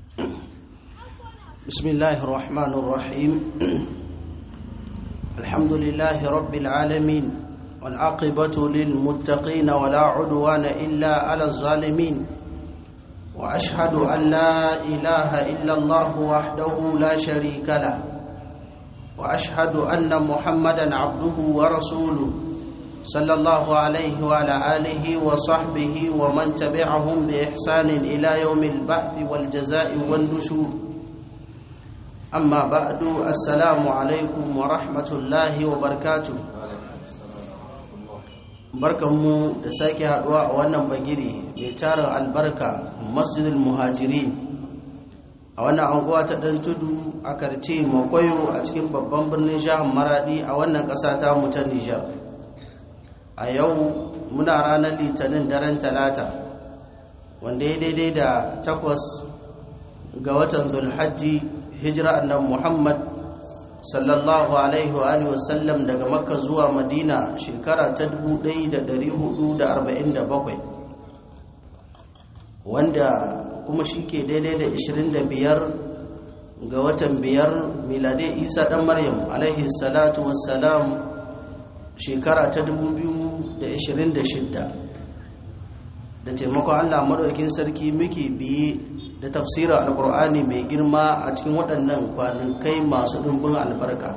بسم الله الرحمن الرحيم الحمد لله رب العالمين والعاقبة للمتقين ولا عدوان إلا على الظالمين وأشهد أن لا إله إلا الله وحده لا شريك له وأشهد أن محمدا عبده ورسوله صلى الله عليه وعلى آله وصحبه ومن تبعهم بإحسان إلى يوم البعث والجزاء والنشور أما بعد السلام عليكم ورحمة الله وبركاته barkanmu da sake haduwa a wannan bagiri mai tarin albarka masjidul muhajirin a wannan anguwa ta dan tudu a karce makwayo a cikin babban birnin jihar maradi a wannan ƙasa ta mu ta nijar a yau muna ranar litinin daren talata wanda ya daidai da takwas ga watan dulhajji hijira annan muhammad sallallahu alaihi wa alihi wasallam daga makka zuwa madina shekara ta 1447 wanda kuma shi ke daidai da 25 ga watan biyar milade isa dan maryam alaihi salatu wassalam shekara ta 2026 da taimakon allah maɗaukin sarki muke biye da tafsirar alkur'ani mai girma a cikin waɗannan kwanakai masu ɗumbin albarka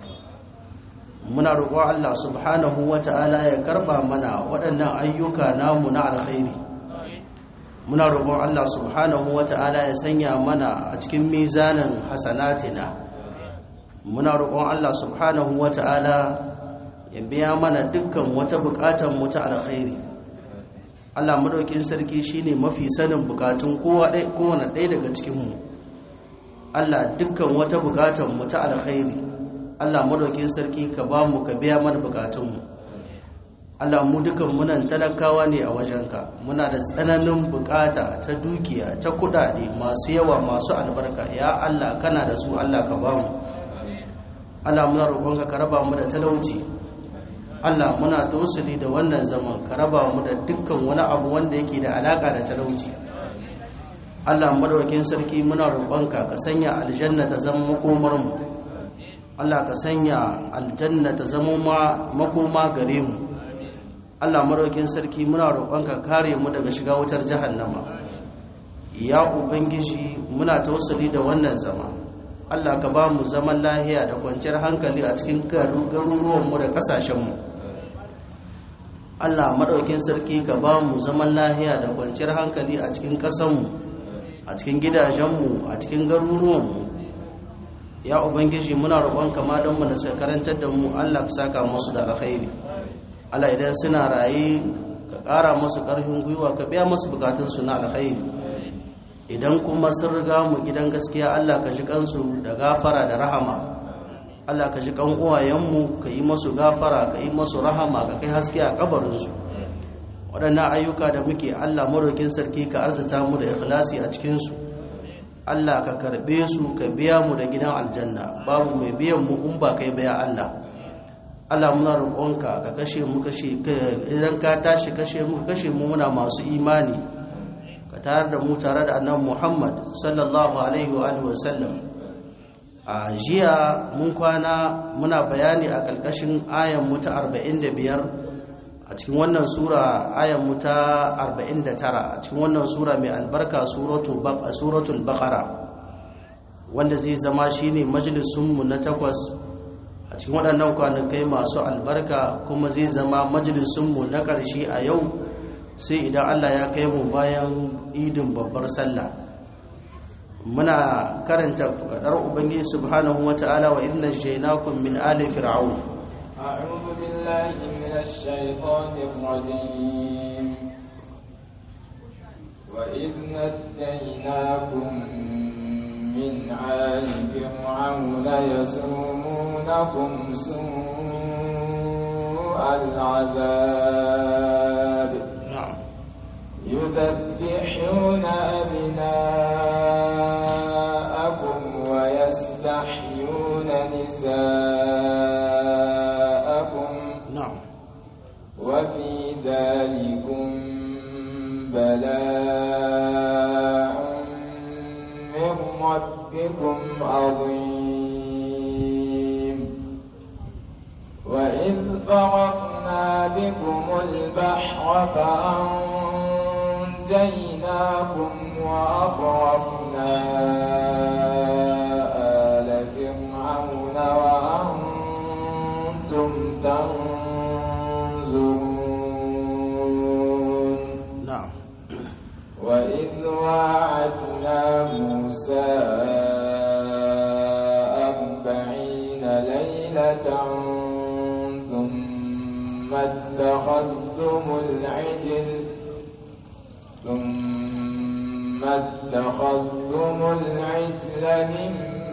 muna roƙon allah subhanahu wa ta'ala ya karɓa mana waɗannan ayyuka namu na alkhairi muna roƙon allah subhanahu wa ta'ala ya sanya mana a cikin mizanin hasanatina muna roƙon allah subhanahu wa ta'ala ya biya mana dukkan wata buƙatar mu ta alkhairi Allah madaukin sarki shine mafi sanin bukatun kowane ɗaya daga cikinmu Allah dukkan wata bukatan mu ta alkhairi Allah madaukin sarki ka ba mu ka biya mana bukatunmu Allah mu dukan munan talakawa ne a wajenka muna da tsananin bukata ta dukiya ta kudade masu yawa masu albarka ya Allah kana da su Allah ka ba mu Allah muna roƙonka ka raba mu da talauci Allah muna tausali da wannan zaman ka raba mu da dukkan wani abu wanda yake da alaka da talauci Allah madawakin sarki muna roƙonka ka sanya aljanna ta zama makomar mu Allah ka sanya aljanna ta zama makoma gare mu Allah madawakin sarki muna roƙonka kare mu daga shiga wutar jahannama ya ubangiji muna tausali da wannan zama Allah ka ba mu zaman lahiya da kwanciyar hankali a cikin garuruwanmu da ƙasashenmu Allah maɗaukin sarki ka ba mu zaman lahiya da kwanciyar hankali a cikin ƙasanmu a cikin gidajenmu a cikin garuruwanmu ya ubangiji muna roƙon kama don mu da suka karantar da mu Allah ka saka musu da alkhairi Allah idan suna raye ka ƙara musu ƙarfin gwiwa ka biya musu bukatunsu na alkhairi idan kuma sun riga mu gidan gaskiya Allah ka ji kansu da gafara da rahama Allah ka ji kan uwayenmu ka yi masu gafara ka yi masu rahama ka kai haske a kabarinsu waɗannan ayyuka da muke Allah marokin sarki ka arzata mu da ikhlasi a cikinsu Allah ka karɓe su ka biya mu da gidan aljanna babu mai biyan mu in ba kai baya Allah Allah muna roƙonka ka kashe mu kashe idan ka tashi kashe mu kashe mu muna masu imani ka tare da mu tare da annabi Muhammad sallallahu alaihi wa alihi wa sallam a jiya mun kwana muna bayani a ƙarƙashin ayan mu ta 45 a cikin wannan sura ayan mu ta 49 a cikin wannan sura mai albarka suratul baqara wanda zai zama shine majalisun mu na takwas a cikin waɗannan kwanakai masu albarka kuma zai zama majalisun mu na ƙarshe a yau sai idan Allah ya kai mu bayan idin babbar sallah muna karanta fadar ubangiji subhanahu wata'ala wa inna shaynakum min ali fir'aun a'udhu billahi minash shaitanir rajim wa idna najaynakum min ali fir'aun yasumunakum su'al 'adab na'am يذبحون أبناءكم ويستحيون نساءكم na'am وفي ذلكم بلاء من ربكم عظيم وإذ فرقنا بكم البحر فأنجيناكم وأغرقنا آل فرعون وأنتم تنظرون na'am وإذ واعدنا موسى أربعين ليلة ثم اتخذتم العجل ثم اتخذتم العجل من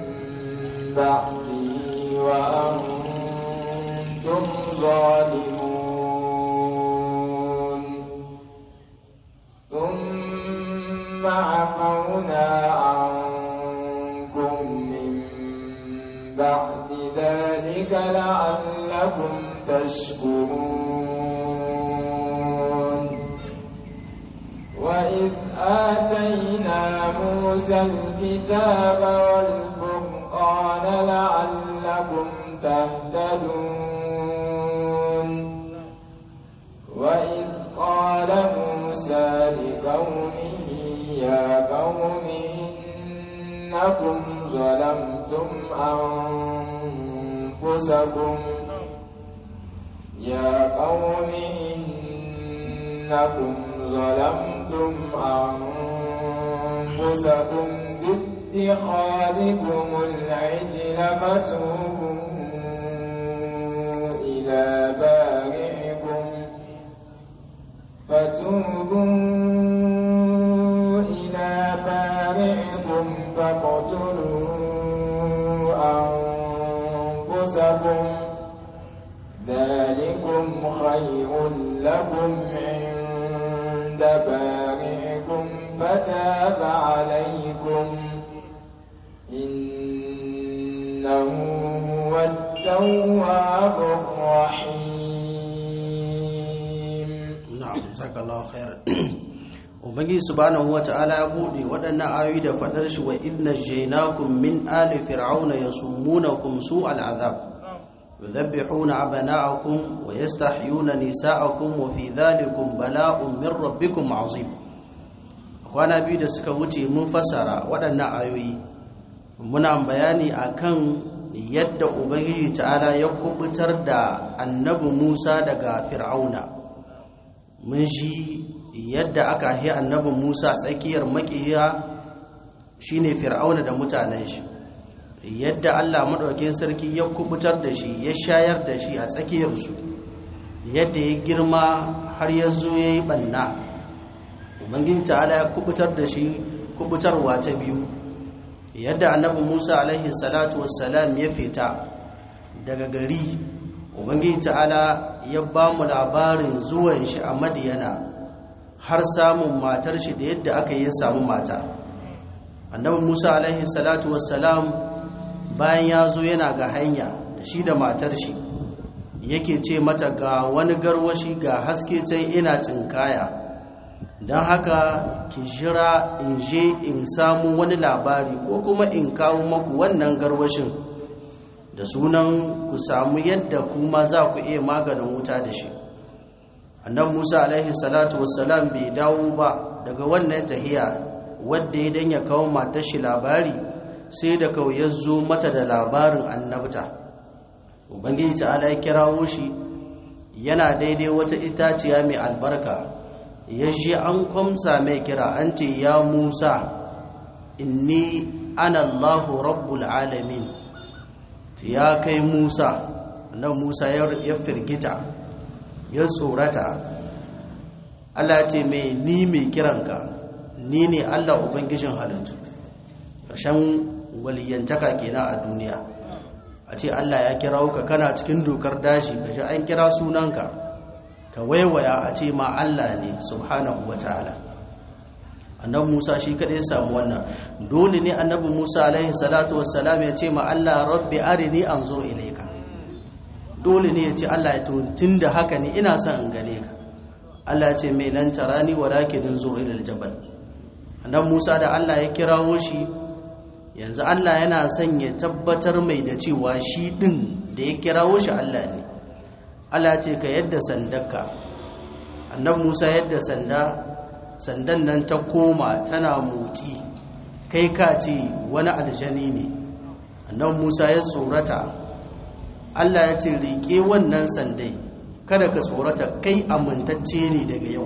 بعده وأنتم ظالمون ثم عفونا عنكم من بعد ذلك لعلكم تشكرون وإذ آتينا موسى الكتاب والفرقان لعلكم تهتدون وإذ قال موسى لقومه يا قوم إنكم ظلمتم أنفسكم يا قوم إنكم ظلمتم أنفسكم باتخاذكم العجل فتوبوا إلى بارئكم فتوبوا إلى بارئكم فاقتلوا أنفسكم ذلكم خير لكم عند بارئكم فتاب عليكم إنه هو التواب الرحيم na'am jazakallahu khairan ubangiji subhanahu wata'ala ya bude waɗannan ayoyi da fadar shi wa idna jaynakum min ali fir'auna yasumunakum su'al azab yudhabbihuna abana'akum wa yastahyuna nisa'akum wa fi dhalikum bala'un min rabbikum azim kwana biyu da suka wuce mun fassara waɗannan ayoyi muna bayani akan yadda ubangiji ta'ala ya kubutar da annabi Musa daga fir'auna mun shi yadda aka yi annabin musa tsakiyar makiya shine fir'auna da mutanen shi yadda allah maɗaukin sarki ya kubutar da shi ya shayar da shi a tsakiyarsu yadda ya girma har ya zo ya yi ɓanna ubangiji ta'ala ya kubutar da shi kubutarwa ta biyu yadda annabi musa alaihi salatu wassalam ya fita daga gari ubangiji ta'ala ya ba mu labarin zuwan shi a madiyana har samun matar shi da yadda aka yi samu mata annabi musa alaihi salatu wassalam bayan ya zo yana ga hanya da shi da matar shi yake ce mata ga wani garwashi ga haske can ina tsinkaya don haka ki jira in je in samu wani labari ko kuma in kawo maku wannan garwashin da sunan ku samu yadda kuma za ku iya maganin wuta da shi annan musa alaihi salatu wassalam bai dawo ba daga wannan tahiya wadda ya danya kawo matar shi labari sai da kawai ya zo mata da labarin annabta ubangiji ta'ala ya kirawo shi yana daidai wata itaciya mai albarka ya shi an kwamsa mai kira an ce ya musa inni ana allahu rabbul alamin ya kai musa nan musa ya firgita ya tsorata allah ce mai ni mai kiranka ni ne allah ubangijin halittu ƙarshen waliyantaka kenan a duniya a ce allah ya kira ka kana cikin dokar dashi ka ji an kira sunanka ka waiwaya a ce ma allah ne subhanahu wa ta'ala annabi Musa shi kadai ya samu wannan dole ne annabi Musa alaihi salatu wassalam ya ce ma Allah rabbi arini anzur ilayka dole ne ya ce Allah ya to tunda haka ne ina son in gane ka Allah ya ce mai lan tarani walakin anzur ila aljabal annabi Musa da Allah ya kirawo shi yanzu Allah yana son ya tabbatar mai da cewa shi ɗin da ya kirawo shi Allah ne Allah ce ka yadda sandarka annab Musa yadda sanda sandan nan ta koma tana motsi kai ka ce wani aljani ne annab Musa ya tsorata Allah ya ce riƙe wannan sandai kada ka tsorata kai amintacce ne daga yau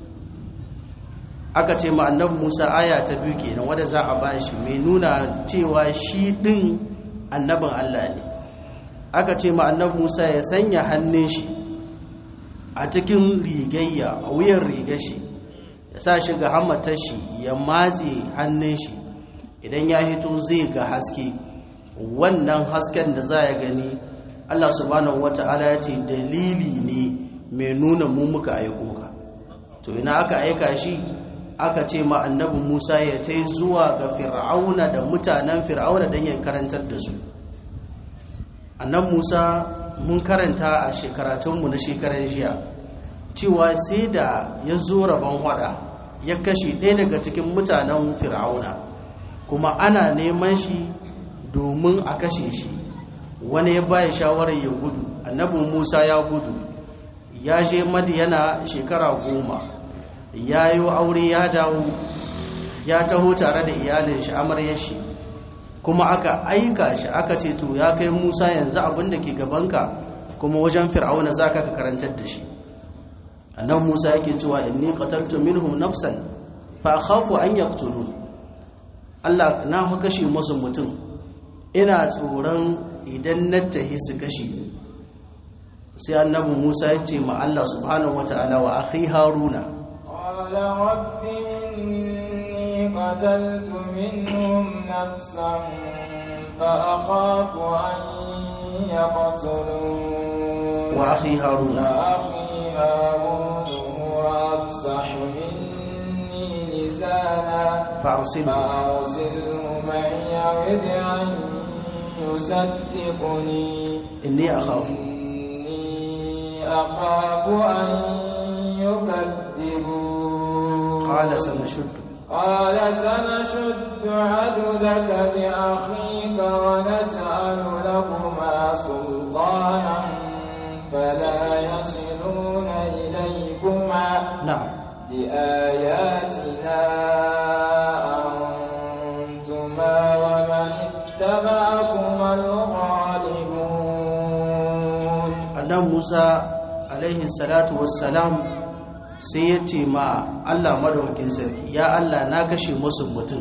aka ce ma annabi Musa aya ta biyu kenan wanda za a bashi mai nuna cewa shi din annabin Allah ne aka ce ma annabi Musa ya sanya hannun shi a cikin rigayya a wuyan rigar shi ya sa shi ga hammatar shi ya matse hannun shi idan ya hito zai ga haske wannan hasken da za ya gani Allah subhanahu wata'ala ya ce dalili ne mai nuna mu muka aiko ka to ina aka aika shi aka ce ma annabi Musa ya tai zuwa ga Fir'auna da mutanen Fir'auna don ya karantar da su annabi Musa mun karanta a shekaratunmu na shekaran jiya cewa sai da ya zo rabon hada ya kashe ɗaya daga cikin mutanen Fir'auna kuma ana neman shi domin a kashe shi wani ya baya shawarar ya gudu annabi Musa ya gudu ya je Madiyana shekara goma ya yi aure ya dawo ya taho tare da iyalin shi amaryar shi kuma aka aika shi aka ce to ya kai musa yanzu abin da ke gabanka kuma wajen fir'auna za ka karantar da shi annan musa yake cewa inni qataltu minhum nafsan fa khafu an yaqtulun Allah na fa kashe musu mutum ina tsoron idan na tahi su kashe ni sai annabi musa ya ce ma Allah subhanahu wataala wa akhi haruna قال رب إني قتلت منهم نفسا فأخاف أن يقتلون وأخي هارون وأخي هارون هو أفصح مني لسانا فأرسله فأرسله معي يرد أن يصدقني إني أخاف إني أخاف أن يكذبون قال سنشد قال سنشد عدلك بأخيك ونجعل لكما سلطانا فلا يصلون إليكما نعم بآياتنا أنتما ومن اتبعكما الغالبون annan musa alaihi salatu wassalam sai ya ce ma allah madawakin sarki ya allah na kashe musu mutum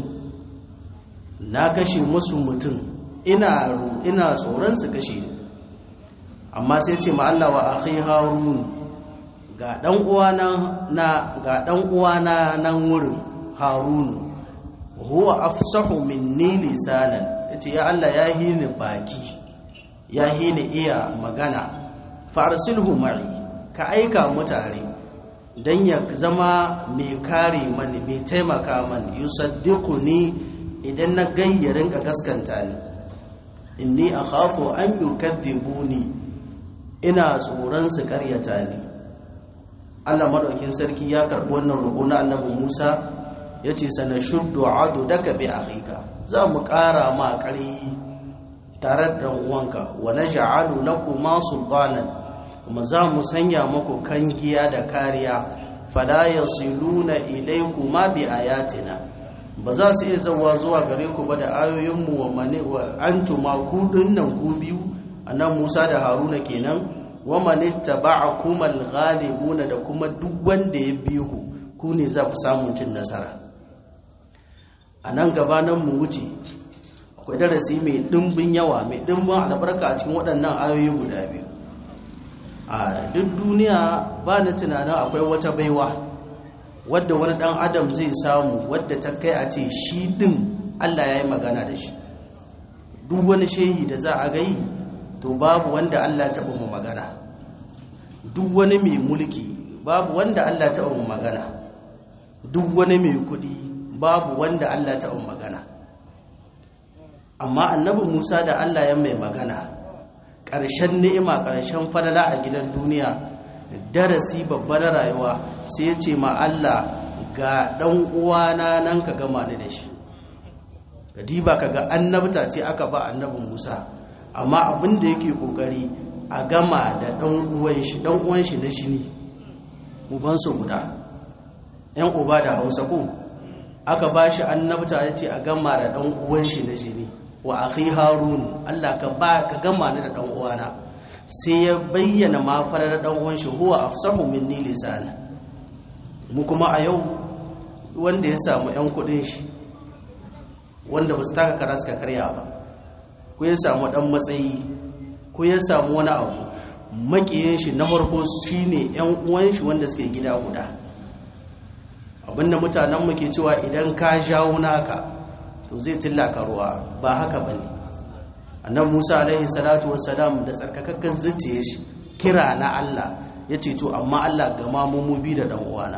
na kashe musu mutum ina ina tsoron su kashe ni amma sai ce ma allah wa akhi harun ga dan uwana na ga dan uwana nan wurin harun huwa afsahu minni lisanan yace ya allah ya hini baki ya hini iya magana farsilhu ma'i ka aika mutane don ya zama mai kare mani mai taimaka mani yusaddiku ni idan na gayyarin ka gaskanta ni inni akhafu an yukadhibuni ina tsoron su karyata ni Allah madaukin sarki ya karbi wannan roƙo na Annabi Musa yace sana shuddu adu daga bi akhika za mu ƙara ma ƙarfi tare da uwanka wa naj'alu lakuma sultanan kuma za mu sanya muku kangiya da kariya fala yasiluna ilaykuma bi ayatina ba za su iya zawa zuwa gare ku ba da ayoyinmu wa mani wa antuma ku dinnan ku biyu annan Musa da Haruna kenan wa man ittaba'akum al-ghalibuna da kuma duk wanda ya bi ku ku ne za ku samu cin nasara anan gabanan mu wuce akwai darasi mai dimbin yawa mai dimbin albarka a cikin waɗannan ayoyi guda biyu a duk duniya ba na tunanin akwai wata baiwa wadda wani dan adam zai samu wadda ta kai a ce shi din Allah ya yi magana da shi duk wani shehi da za a gai to babu wanda Allah taɓa mu magana duk wani mai mulki babu wanda Allah taɓa mu magana duk wani mai kuɗi babu wanda Allah taɓa mu magana amma annabi Musa da Allah ya mai magana ƙarshen ni'ima ƙarshen falala a gidan duniya darasi babba na rayuwa sai ya ce ma Allah ga ɗan uwana nan ka gama ni da shi diba kaga annabta ce aka ba annabin Musa amma abin da yake kokari a gama da dan uwan shi dan uwan shi na shini uban su guda yan uba da Hausa ko aka ba shi annabta yace a gama da dan uwan shi na shini wa akhi harun Allah ka ba ka gama ni da dan uwana sai ya bayyana ma farar dan uwan shi huwa afsahu minni lisana mu kuma a yau wanda ya samu yan kudin shi wanda ba su taka kara suka karya ba ko ya samu dan matsayi ko ya samu wani abu makiyin shi na farko shine yan uwan shi wanda suke gida guda abinda mutanen mu ke cewa idan ka jawo naka to zai tillaka ruwa ba haka bane annabi Musa alaihi salatu wassalam da tsarkakakken zuciye shi kira na Allah yace to amma Allah gama mu mu bi da dan uwana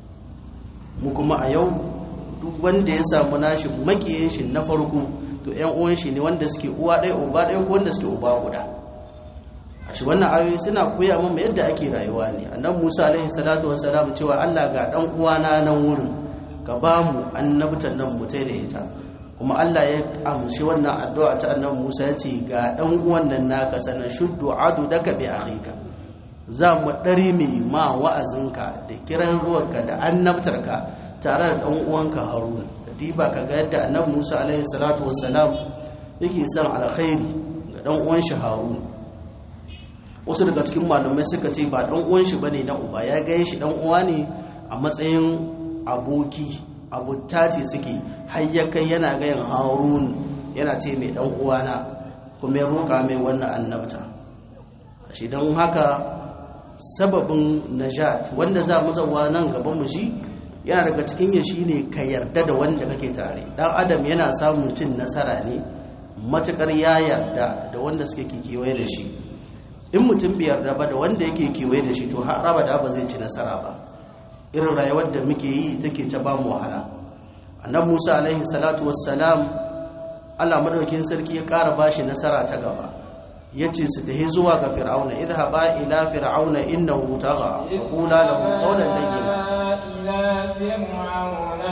mu kuma a yau duk wanda ya samu nashi makiyin shi na farko to ƴan uwan shi ne wanda suke uwa ɗaya uba ɗaya ko wanda suke uba guda a shi wannan ayoyi suna koya mana yadda ake rayuwa ne annabi Musa alaihi salatu wassalam cewa Allah ga dan uwana nan wurin ka ba mu annabtan nan mu da ita kuma Allah ya amshi wannan addu'a ta annabi Musa ya ce ga dan uwan nan naka sanan shuddu adu daka bi akhika za mu ɗari mai ma wa'azinka da kiran ruwanka da annabtarka tare da ɗan uwanka haruna da diba ka ga yadda annabi musa alaihi salatu wassalam yake son alkhairi ga ɗan uwan shi haruna wasu daga cikin malamai suka ce ba ɗan uwan shi bane na uba ya gaya shi ɗan uwa ne a matsayin aboki abutta ce suke har ya kai yana gayan harun yana ce mai ɗan uwana kuma ya roƙa mai wannan annabta shi don haka sababin najat wanda za mu zauwa nan gaban mu shi yana daga cikin ya shine ka yarda da wanda kake tare dan adam yana samun cin nasara ne matukar ya yarda da wanda suke kewaye da shi in mutum bai yarda ba da wanda yake kewaye da shi to har abada ba zai ci nasara ba irin rayuwar da muke yi take ta ba mu wahala annabi Musa alaihi salatu wassalam Allah madaukin sarki ya ƙara bashi nasara ta gaba yace su tahi zuwa ga fir'auna idhaba ila fir'auna innahu tagha qula lahu qawlan layyin ila fir'auna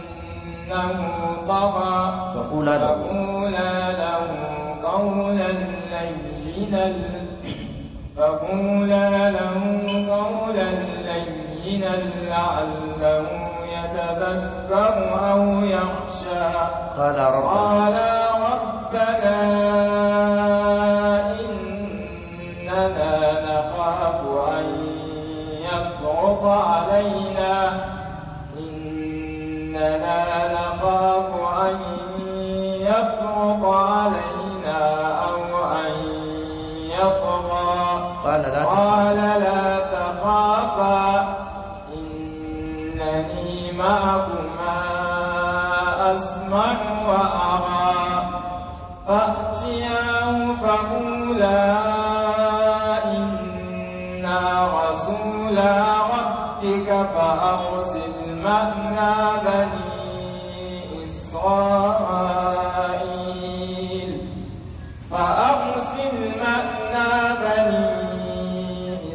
innahu tagha faqula lahu فقولا له قولا لينا فقولا له قولا لينا لعله يتذكر أو يخشى قال ربنا قال ربنا إننا نخاف أن يفرط علينا إننا نخاف أن يفرط علينا أو أن يطغى قال لا تخف قال لا تخافا إنني معكما أسمع وأرى فأتياه فقولا إنا رسولا ربك فأرسل معنا بني إسرائيل فأرسل معنا بني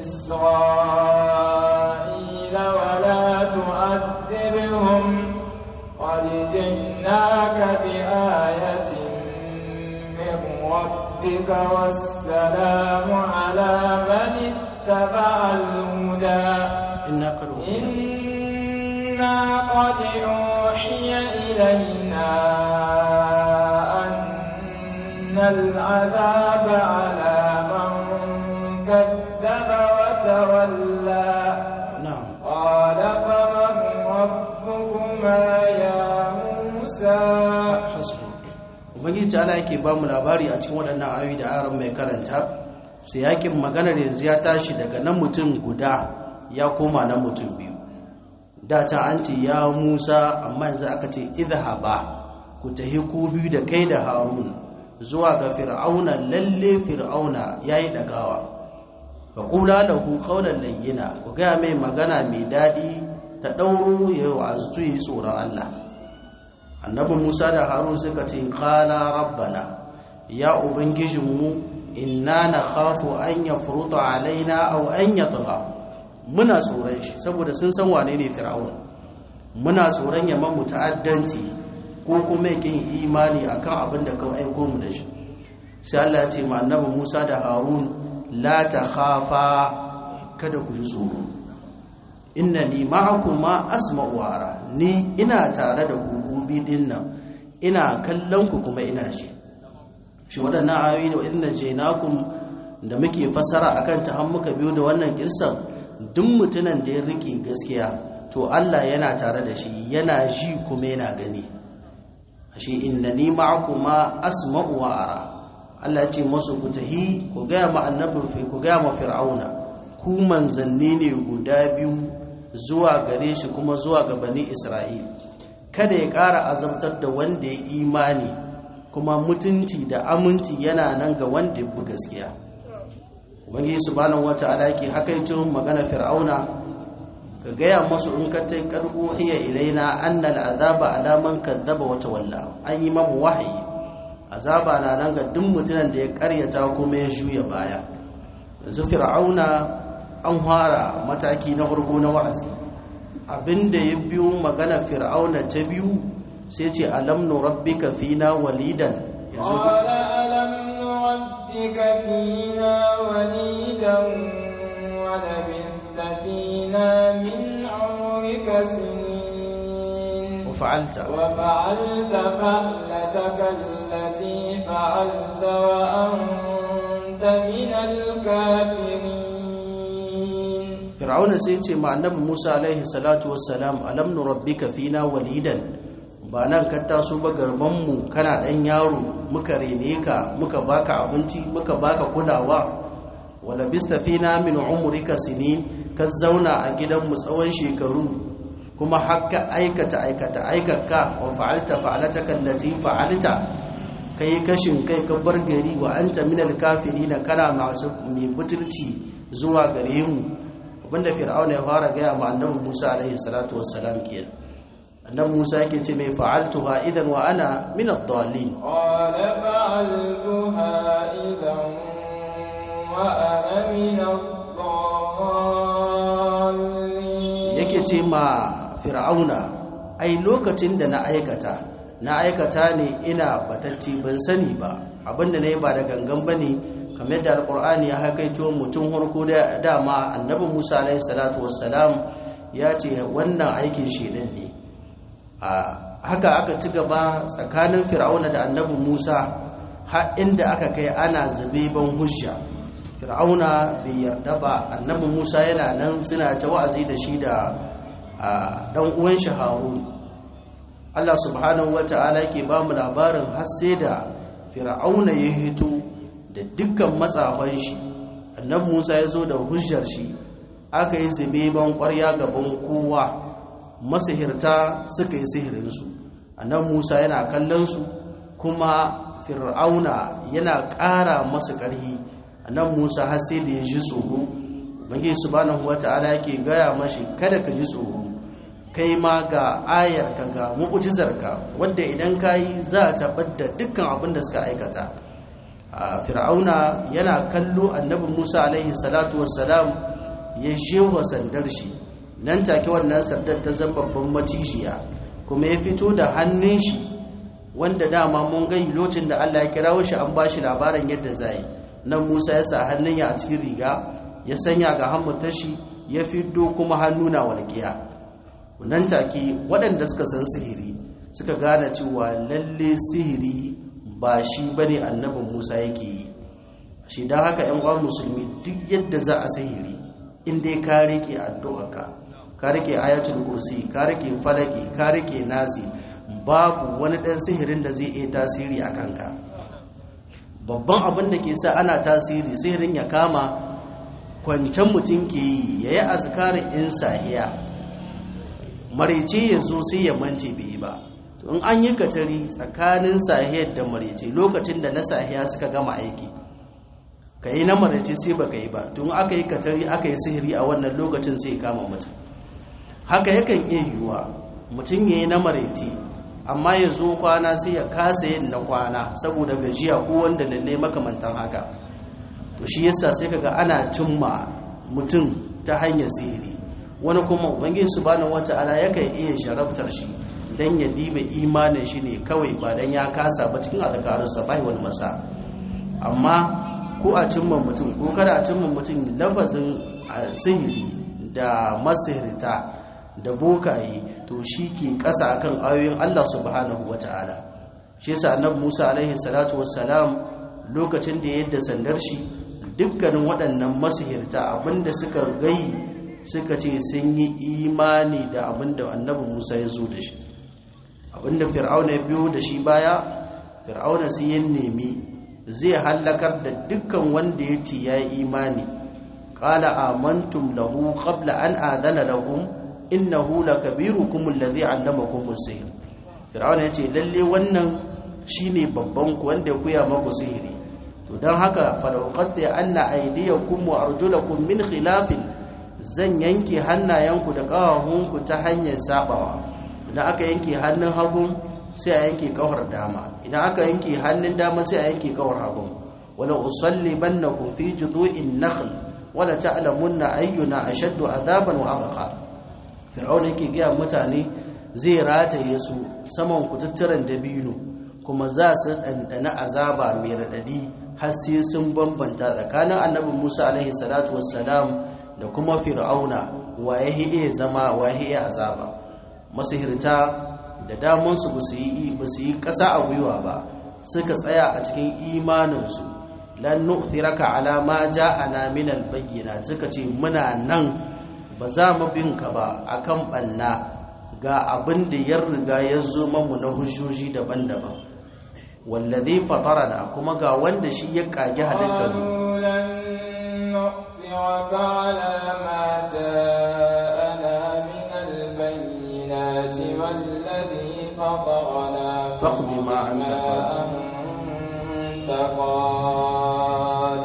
إسرائيل ولا تؤذبهم قد جئناك بآية من ربك والسلام على من اتبع الهدى inna qad إنا قد أوحي إلينا أن العذاب على من كذب وتولى na'am قال فمن ربكما يا موسى hasbu ubangiji ta'ala yake ba mu labari a cikin waɗannan ayoyi da aron mai karanta sai yakin maganar yanzu ya tashi daga nan mutum guda ya koma na mutum biyu da can an ce ya musa amma yanzu aka ce idhaba ku tahi ku biyu da kai da harun zuwa ga fir'auna lalle fir'auna yayi dagawa fa qula lahu qawlan layyina ku ga mai magana mai dadi ta dauro yayi wa'azu yi tsoron Allah annabi Musa da Harun suka ce qala rabbana ya ubangijinmu inna nakhafu an yafruta alaina aw an yatgha muna tsoron shi saboda sun san wane ne fir'aun muna tsoron ya mamu ta'addanci ko kuma yakin imani akan abin da ka aiko mu da shi sai Allah ya ce ma annabi Musa da Harun la takhafa kada ku ji tsoro innani ma'akuma asma'u wa ara ni ina tare da ku gobe din nan ina kallon ku kuma ina ji shi waɗannan ayoyi ne inna jainakum da muke fasara akan ta har muka biyo da wannan kirsan duk mutunan da ya rike gaskiya to Allah yana tare da shi yana ji kuma yana gani ashe innani ma'akuma asma'u wa ara Allah ce masu ku tahi ku gaya ma annabin fi ku gaya ma fir'auna ku manzanni ne guda biyu zuwa gare shi kuma zuwa ga bani Isra'il kada ya ƙara azabtar da wanda ya imani kuma mutunci da aminci yana nan ga wanda ya bi gaskiya ubangiji subhanahu wata'ala yake hakaito magana fir'auna ka gaya masu in ka tai karbu hiya ilaina annal azaba ala man kadzaba wa tawalla an yi mamu wahayi azaba na nan ga duk mutumin da ya karyata kuma ya juya baya yanzu fir'auna an fara mataki na farko na wa'azi abinda ya biyo magana fir'auna ta biyu sai ce alam nurabbika fina walidan yanzu قال ألم نربك فينا وليدا ولبثت فينا من عمرك سنين وفعلت وفعلت فعلتك التي فعلت وأنت من الكافرين fir'auna sai ce ma annabi Musa alaihi salatu wassalam alam nurabbika fina walidan ba nan ka taso ba garban mu kana dan yaro muka rene ka muka baka abinci muka baka kulawa wala bista fina min umrika sinin ka zauna a gidan mu tsawon shekaru kuma hakka aikata aikata aikaka wa fa'alta fa'alataka allati fa'alta kai kashin kai ka bar gari wa anta minal kafirin kana masu mai butulci zuwa gare mu abinda fir'auna ya fara gaya ma annabi Musa alaihi salatu wassalam kenan annabi Musa yake ce mai fa'altuha idan wa ana min ad-dallin قال فعلتها إذا وأنا من الضالين yake ce ma fir'auna ai lokacin da na aikata na aikata ne ina batacci ban sani ba abinda na yi ba da gangan ba ne kamar yadda alkur'ani ya haikaito mutum harko da dama annabi musa alaihi salatu wassalam ya ce wannan aikin shedan ne a haka aka ci gaba tsakanin fir'auna da annabi musa har inda aka kai ana zube ban hujja fir'auna bai yarda ba annabi musa yana nan suna ta wa'azi da shi da dan uwan shi harun Allah subhanahu wata'ala yake ba mu labarin har sai da fir'auna ya hito da dukkan matsafan shi annabi musa ya zo da hujjar shi aka yi zube ban kwarya gaban kowa masihirta suka yi sihirinsu annabi musa yana kallon su kuma fir'auna yana ƙara masu ƙarhi annabi musa har sai da ya ji tsoro bangi subhanahu wata'ala yake gaya mashi kada ka ji tsoro kai ma ga ayarka ga mu'jizarka wadda idan kayi za ta da dukkan abin da suka aikata a fir'auna yana kallo annabi musa alaihi salatu wassalam ya shewa sandar shi nan take wannan sandar ta zama babban macishiya kuma ya fito da hannun shi wanda dama mun gani lokacin da Allah ya kirawo shi an bashi labarin yadda zai nan Musa ya sa hannun ya a cikin riga ya sanya ga hammutar shi ya fiddo kuma hannu na walƙiya nan take waɗanda suka san sihiri suka gane cewa lalle sihiri ba shi bane annabin Musa yake yi shi dan haka ƴan uwan musulmi duk yadda za a sihiri in dai ka rike addu'arka ka rike ayatul kursi ka rike falaki ka rike nasi babu wani ɗan sihirin da zai iya tasiri a kanka babban abin da ke sa ana tasiri sihirin ya kama kwancen mutum ke yi ya yi azkarin in sahiya marece ya zo sai ya mance bai yi ba in an yi katari tsakanin sahiyar da marece lokacin da na sahiya suka gama aiki ka yi na marece sai ba ka yi ba tun aka yi katari aka yi sihiri a wannan lokacin sai kama mutum haka yakan iya yiwuwa mutum ya yi na marece amma ya zo kwana sai ya kasa yin na kwana saboda gajiya ko wanda lalle makamantan haka to shi yasa sai kaga ana cimma mutum ta hanyar sihiri wani kuma ubangiji subhanahu wata'ala yakan iya sharabtar shi dan ya diba imanin shi ne kawai ba dan ya kasa ba cikin azkarun sabahi wal masa amma ko a cimma mutum ko kada a cimma mutum lafazin sihiri da masihirta da bokaye to shi ke ƙasa akan ayoyin Allah subhanahu wata'ala shi yasa annabi Musa alaihi salatu wassalam lokacin da yadda sandar shi dukkanin waɗannan masihirta abinda suka gai suka ce sun yi imani da abinda annabi Musa ya zo da shi abinda fir'auna ya biyo da shi baya fir'auna sai ya nemi zai hallakar da dukkan wanda ya ce ya yi imani qala amantum lahu qabla an adana lahum innahu lakabirukum alladhi 'allamakum as-sihr fir'auna yace lalle wannan shine babban ku wanda ya koya maku sihiri to dan haka falauqatta anna aydiyakum wa arjulakum min khilafin zan yanke hannayenku da ƙawahunku ta hanyar sabawa idan aka yanke hannun hagun sai a yanke kawar dama idan aka yanke hannun dama sai a yanke kawar hagun wala usalli bannakum fi judu'in nakhl wala ta'lamunna ayyuna ashaddu adaban wa abqa fir'auna yake ga mutane zai rataye su saman kututturen dabino kuma za su dandana azaba mai radadi har sai sun bambanta tsakanin annabi Musa alaihi salatu wassalam da kuma fir'auna waye iya zama waye iya azaba masihirta da damansu ba su yi ba su yi ƙasa a gwiwa ba suka tsaya a cikin imaninsu lan nu'thiraka ala ma ja'ana min al-bayyinat suka ce muna nan ba za mu bin ka ba akan banna ga abin da ya riga ya zo mamu na hujjoji daban-daban wallazi fatarana kuma ga wanda shi ya kage halittar mu على ما جاءنا من البينات والذي فطرنا فاقض ما أنت قاد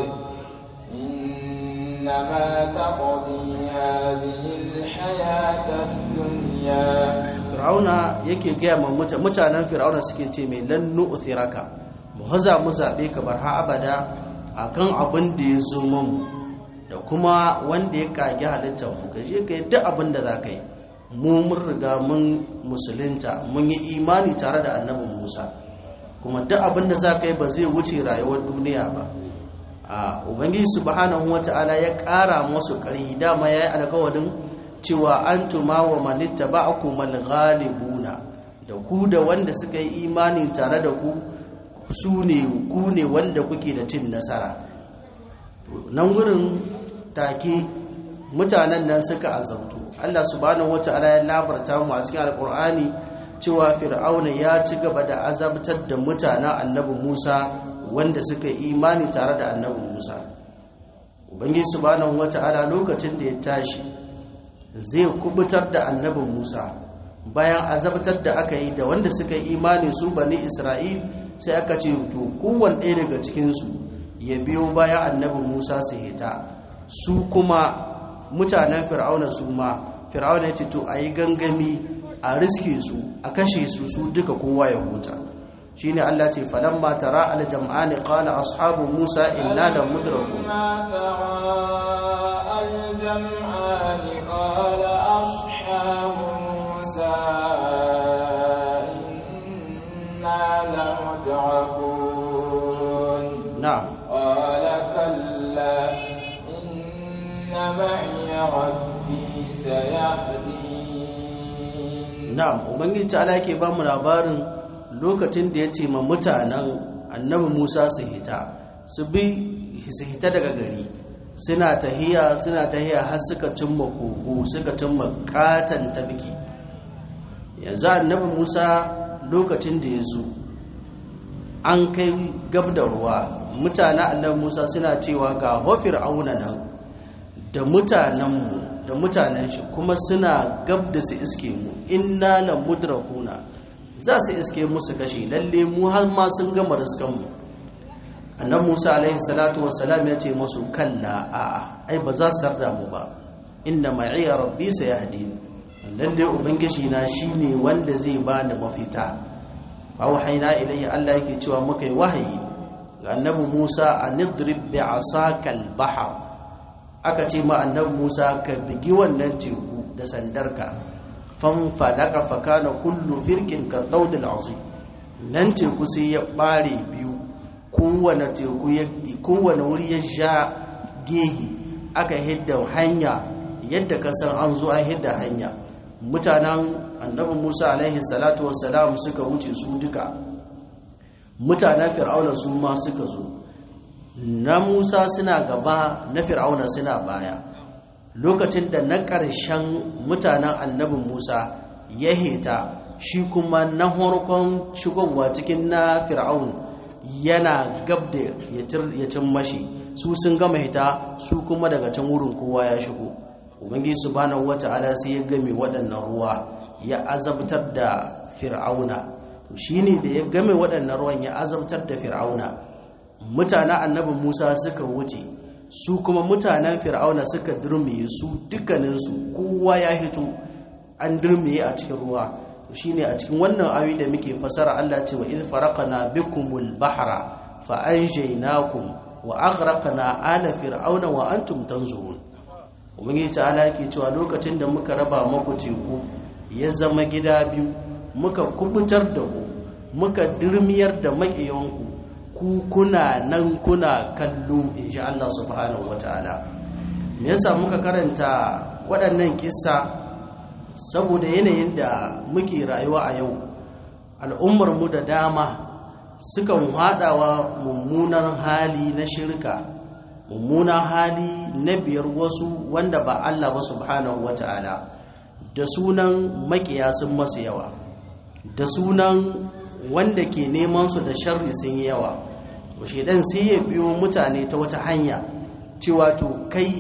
إنما تقضي هذه الحياة الدنيا Fir'auna yake gaya ma mutanen Fir'auna suke ce mai lan nu'thiraka mu haza mu zabe ka bar ha abada akan abin da ya zo mu da kuma wanda ya kage halittar mu ka je ka yi duk abin da za ka yi mu mun riga mun musulunta mun yi imani tare da annabin musa kuma duk abin da za ka yi ba zai wuce rayuwar duniya ba a ubangiji subhanahu wata'ala ya ƙara masu ƙarfi dama ya yi alkawarin cewa an tuma wa manitta ba a kuma ghalibuna da ku da wanda suka yi imani tare da ku su ne ku ne wanda kuke da cin nasara nan wurin take mutanen nan suka azabtu Allah subhanahu wata'ala ya labarta mu a cikin alkur'ani cewa fir'auna ya ci gaba da azabtar da mutanen annabi Musa wanda suka imani tare da annabi Musa ubangiji subhanahu wata'ala lokacin da ya tashi zai kubutar da annabi Musa bayan azabtar da aka yi da wanda suka imani su bani Isra'il sai aka ce to kowanne ɗaya daga cikin su ya biyo bayan annabi Musa su hita su kuma mutanen fir'auna su ma fir'auna ya ce to a yi gangami a riske su a kashe su su duka kowa ya huta shi ne Allah ce falamma tara aljam'ani qala ashabu Musa inna la mudrakun قال أصحاب موسى إنا لمدركون na'am قال كلا إن معي ربي سيهدين na'am ubangiji ta yake ba mu labarin lokacin da ya ce ma mutanen annabi Musa su hita su bi su hita daga gari suna tahiya suna tahiya har suka cimma kogo suka cimma katan tabki yanzu annabi Musa lokacin da ya zo an kai gab da ruwa mutanen annabi Musa suna cewa ga hofir auna nan da mutanenmu da mutanen shi kuma suna gab da su iske mu inna la mudrakuna za su iske mu su kashe lalle mu har ma sun gama riskan mu annabi Musa alaihi salatu wassalam ya ce musu kalla a'a ai ba za su tarda mu ba inna ma'iya rabbi sayahdin lalle ubangiji na shine wanda zai bani mafita fa wahaina ilayhi Allah yake cewa muka yi wahayi ga annabi Musa anidrib bi asakal bahr aka ce ma annabi Musa ka bigi wannan teku da sandarka fanfalaka fakana kullu firkin ka daudil azim nan teku sai ya bare biyu kowane teku ya kowane wuri ya sha gehi aka hidda hanya yadda ka san an zo an hidda hanya mutanen annabi Musa alaihi salatu wassalam suka wuce su duka mutanen fir'auna su ma suka zo na Musa suna gaba na fir'auna suna baya lokacin da na ƙarshen mutanen annabin Musa ya heta shi kuma na harkon shigowa cikin na fir'aun yana gab da ya cin mashi su sun gama hita su kuma daga can wurin kowa ya shigo ubangi subhanahu wata'ala sai ya game waɗannan ruwa ya azabtar da fir'auna shine da ya game waɗannan ruwan ya azabtar da fir'auna mutanen annabin Musa suka wuce su kuma mutanen fir'auna suka durmiye su dukkaninsu kowa ya hito an durmiye a cikin ruwa shine a cikin wannan ayoyi da muke fasara Allah ce wa iz faraqna bikumul bahra fa anjaynakum wa aghraqna ala fir'auna wa antum tanzurun ubangiji ta'ala yake cewa lokacin da muka raba maku teku ya zama gida biyu muka kubutar da ku muka dirmiyar da maƙiyanku ku kuna nan kuna kallo insha Allah subhanahu wataala me yasa muka karanta waɗannan kissa saboda yanayin da muke rayuwa a yau al'ummar mu da dama sukan haɗawa mummunan hali na shirka mummunan hali na biyar wasu wanda ba Allah ba subhanahu wata'ala da sunan makiya sun masu yawa da sunan wanda ke neman su da sharri sun yi yawa shedan sai ya biyo mutane ta wata hanya cewa to kai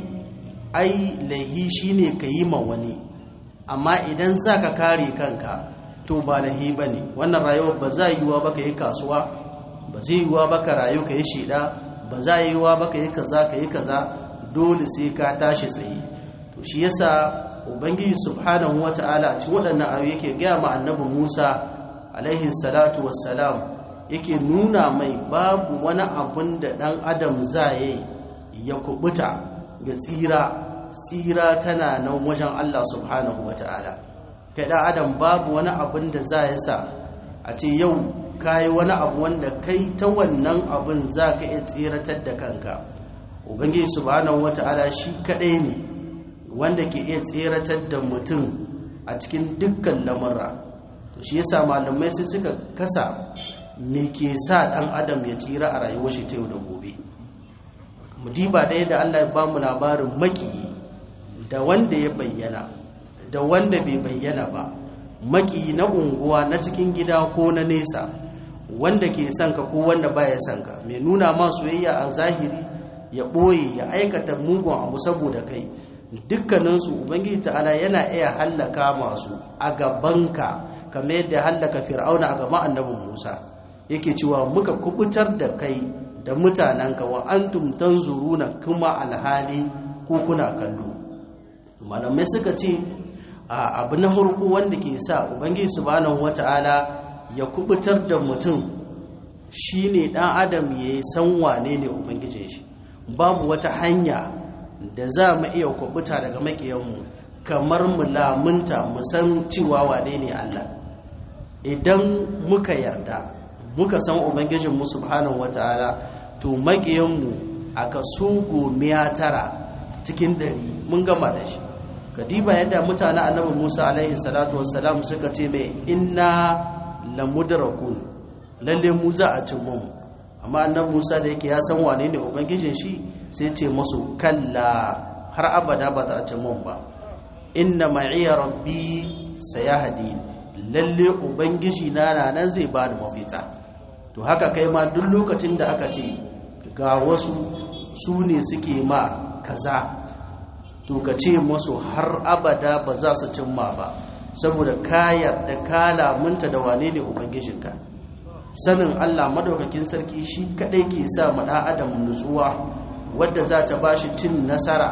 ai laihi shine ka yi ma wani amma idan za ka kare kanka to ba lahi ba ne wannan rayuwar ba za yiwuwa ba ka yi kasuwa ba zai yiwuwa ba ka rayu ka yi shida ba za yiwuwa ba ka yi kaza ka yi kaza dole sai ka tashi tsaye to shi yasa ubangiji subhanahu wata'ala a cikin waɗannan ayoyi yake gaya ma annabi musa alaihi salatu wassalam yake nuna mai babu wani abun da ɗan adam za ya kubuta ga tsira tsira tana nan wajen Allah subhanahu wa ta'ala kai ɗan adam babu wani abin da za ya sa a ce yau ka yi wani abu wanda kai ta wannan abin za ka iya tsiratar da kanka ubangiji subhanahu wa ta'ala shi kaɗai ne wanda ke iya tsiratar da mutum a cikin dukkan lamurra to shi yasa malamai sai suka kasa me ke sa ɗan adam ya tsira a rayuwar shi ta yau da gobe mu diba ɗaya da Allah ya bamu labarin makiyi da wanda ya bayyana da wanda bai bayyana ba maki na unguwa na cikin gida ko na nesa wanda ke son ka ko wanda baya son ka mai nuna ma soyayya a zahiri ya ɓoye ya aikata mugun abu saboda kai dukkaninsu ubangiji ta'ala yana iya hallaka masu a gabanka kamar yadda hallaka fir'auna a gaban annabin musa yake cewa muka kubutar da kai da mutanenka wa antum tanzuruna kuma alhali ko kuna kallo malamai suka ce abu na farko wanda ke sa ubangiji subhanahu wata'ala ya kubutar da mutum shine dan adam ya san wane ne ubangijin shi babu wata hanya da za mu iya kubuta daga makiyanmu kamar mu lamunta mu san cewa wane ne Allah idan muka yarda muka san ubangijinmu subhanahu wata'ala to makiyanmu a kaso gomiya tara cikin dari mun gama da shi kadiba yadda mutane annabi Musa alaihi salatu wassalam suka ce mai inna lamudrakun lalle mu za a cin mu amma annabi Musa da yake ya san wane ne ubangijin shi sai ce musu kalla har abada ba za a cin mu ba inna ma'iya rabbi sayahdi lalle ubangiji na nan zai ba da mafita to haka kai ma duk lokacin da aka ce ga wasu su ne suke ma kaza to ka ce musu har abada ba za su cimma ba saboda ka yarda ka lamunta da wane ne ubangijinka sanin Allah madaukakin sarki shi kadai ke sa mu dan adam nutsuwa wadda za ta bashi cin nasara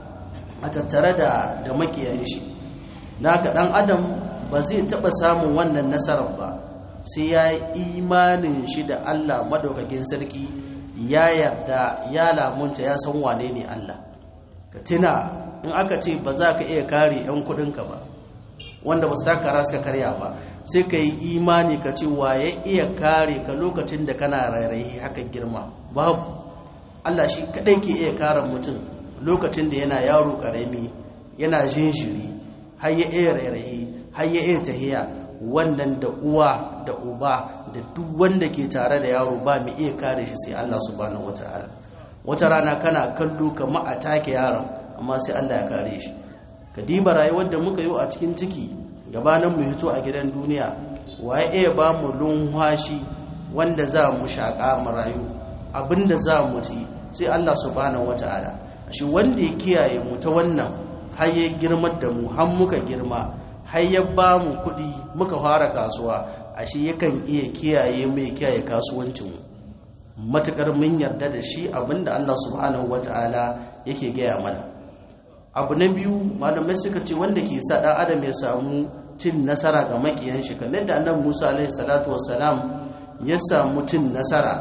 a tattare da da makiyayin shi naka dan adam ba zai taba samun wannan nasarar ba sai ya yi imanin shi da Allah madaukakin sarki ya yarda ya lamunta ya san wane ne Allah ka tuna in aka ce ba za ka iya kare 'yan kudinka ba wanda ba su takara suka karya ba sai ka yi imani ka ce wa ya iya kare ka lokacin da kana rairayi haka girma babu Allah shi kadai ke iya kare mutum lokacin da yana yaro karami yana jinjiri har ya iya rairayi har ya iya tahiya wannan da uwa da uba da duk wanda ke tare da yaro ba mu iya kare shi sai Allah subhanahu wataala wata rana kana kallo kamar a take yaron amma sai Allah ya kare shi ka diba rayuwar da muka yi a cikin ciki gabanin mu hito a gidan duniya waye iya ba mu lunwashi wanda za mu shaƙa mu rayu abinda za mu ci sai Allah subhanahu wataala shi wanda ya kiyaye mu ta wannan har ya girmar da mu har muka girma har ya ba mu kuɗi muka fara kasuwa ashe yakan iya kiyaye mai kiyaye kasuwancinmu matukar mun yarda da shi abinda Allah subhanahu wata'ala yake gaya mana abu na biyu malamai suka ce wanda ke sa ɗan adam ya samu cin nasara ga makiyan shi kamar da annabi Musa alaihi salatu wassalam ya samu cin nasara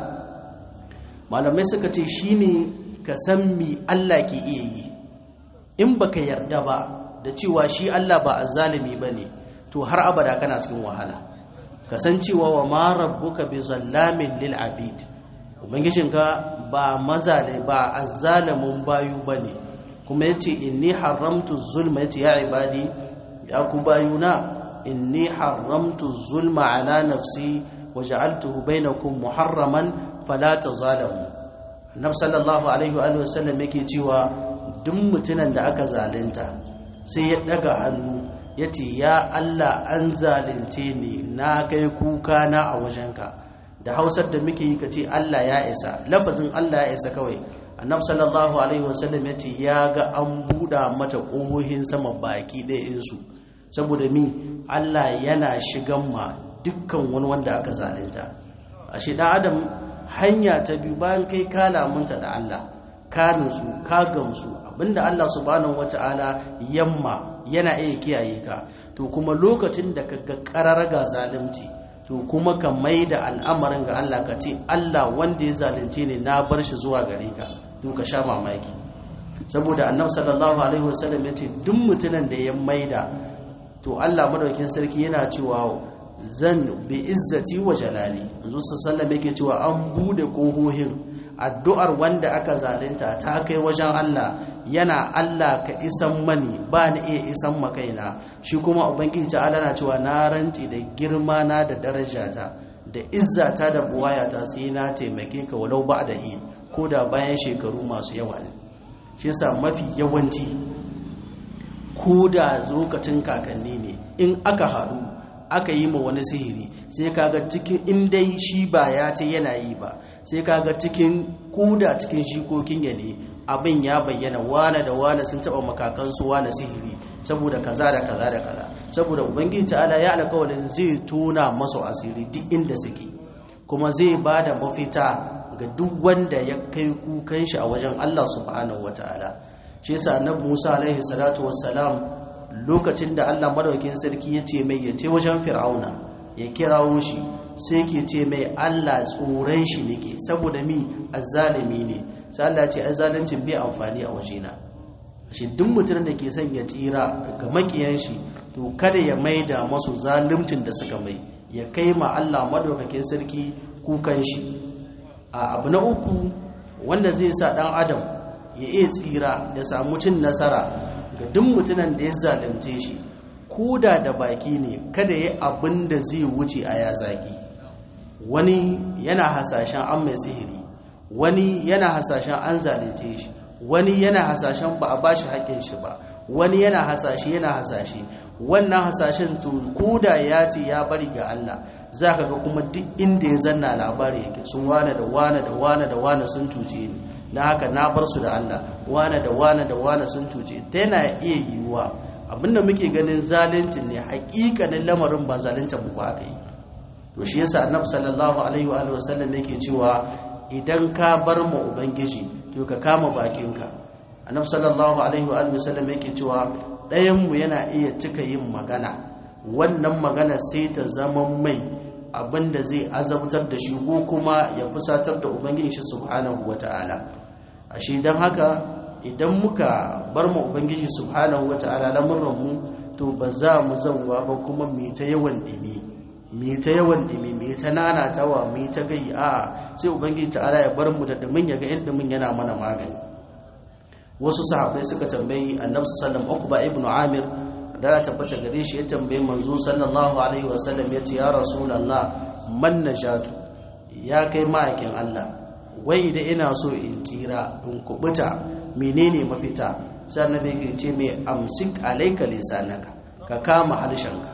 malamai suka ce shine ka san mi Allah ke iya yi in baka yarda ba da cewa shi Allah ba azzalimi bane to har abada kana cikin wahala kasancewa wa ma rabbuka bi zallamin lil abid ubangijinka ba mazale ba azzalimin bayu bane kuma yace inni haramtu zulma yace ya ibadi ya ku bayuna inni haramtu zulma ala nafsi waja'altuhu bainakum muharraman fala tazalamu annabi sallallahu alaihi wa sallam yake cewa duk mutunan da aka zalunta sai ya daga hannu ya ce ya Allah an zalunce ni na kai kuka na a wajenka da hausar da muke yi ka ce Allah ya isa lafazin Allah ya isa kawai annab sallallahu alaihi wasallam ya ce ya ga an buɗa mata ƙohohin sama baki ɗayansu saboda mi Allah yana shigan ma dukkan wani wanda aka zalunta a shi ɗan adam hanya ta biyu bayan kai ka lamunta da Allah ka nutsu ka gamsu abinda Allah subhanahu wata'ala yamma yana iya kiyaye ka to kuma lokacin da ka ga ga zalunci to kuma ka mai da al'amarin ga Allah ka ce Allah wanda ya zalunce ne na bar shi zuwa gare ka to ka sha mamaki saboda annabi sallallahu alaihi wasallam ya ce duk mutumin da ya maida to Allah madaukin sarki yana cewa zan bi izzati wa jalali yanzu sallallahu yake cewa an bude kohohin addu'ar wanda aka zalunta ta kai wajen Allah yana Allah ka isan mani ba ni iya isan makaina shi kuma ubangiji ta'ala na cewa na ranti da girma na da darajata da izzata da buwayata sai na taimake ka walau ba da yi ko da bayan shekaru masu yawa ne shi yasa mafi yawanci ko da lokacin kakanni ne in aka haɗu aka yi ma wani sihiri sai kaga cikin in dai shi ba ya ce yana yi ba sai kaga cikin kuda cikin shikokin ya ne abin ya bayyana wane da wane sun taba makakansu wane sihiri saboda kaza da kaza da kaza saboda ubangiji ta'ala ya alƙawarin zai tona masu asiri duk inda suke kuma zai ba da mafita ga duk wanda ya kai kukan shi a wajen Allah subhanahu wataala shi yasa annabi Musa alaihi salatu wassalam lokacin da Allah madaukakin sarki ya ce mai ya ce wajen fir'auna ya kirawo shi sai ke ce mai Allah tsoron shi nake saboda mi azzalimi ne sai Allah ce azzalincin bai amfani a wajena shi duk mutum da ke son ya tsira ga makiyan shi to kada ya maida masu zaluncin da suka mai ya kai ma Allah madaukakin sarki kukan shi a abu na uku wanda zai sa dan adam ya iya tsira ya samu cin nasara ga duk mutumin da ya zalunce shi koda da baki ne kada ya abin da zai wuce a ya zagi wani yana hasashen an mai sihiri wani yana hasashen an zalunce shi wani yana hasashen ba a bashi haƙƙin shi ba wani yana hasashe yana hasashe wannan hasashen to koda ya ce ya bari ga Allah za ka ga kuma duk inda ya zanna labari yake sun wane da wane da wane da wane sun cuce ni na haka na bar su da Allah wane da wane da wane sun cuce ta yana iya yiwuwa abinda muke ganin zaluncin ne hakikanin lamarin ba zalunta mu ba aka yi to shi yasa annabi sallallahu alaihi wa alihi wasallam yake cewa idan ka bar mu ubangiji to ka kama bakinka annabi sallallahu alaihi wa alihi wasallam yake cewa ɗayan mu yana iya cika yin magana wannan magana sai ta zama mai abinda zai azabtar da shi ko kuma ya fusatar da ubangiji shi subhanahu wata'ala ashe dan haka idan muka bar mu ubangiji subhanahu wata'ala lamuran mu to ba za mu zauwa ba kuma mu ta yawan dimi mu ta yawan dimi mu ta nanatawa mu ta gai a sai ubangiji ta'ala ya bar mu da dumin ya ga in dumin yana mana magani wasu sahabbai suka tambayi annabi sallallahu alaihi wasallam ibn amir da ya tabbata gare shi ya tambayi manzo sallallahu alaihi wasallam ya ce ya rasulullah man najatu ya kai ma'aikin Allah wai da ina so in tsira in kubuta menene mafita sai annabi yake ce mai amsik alayka lisanaka ka kama halshenka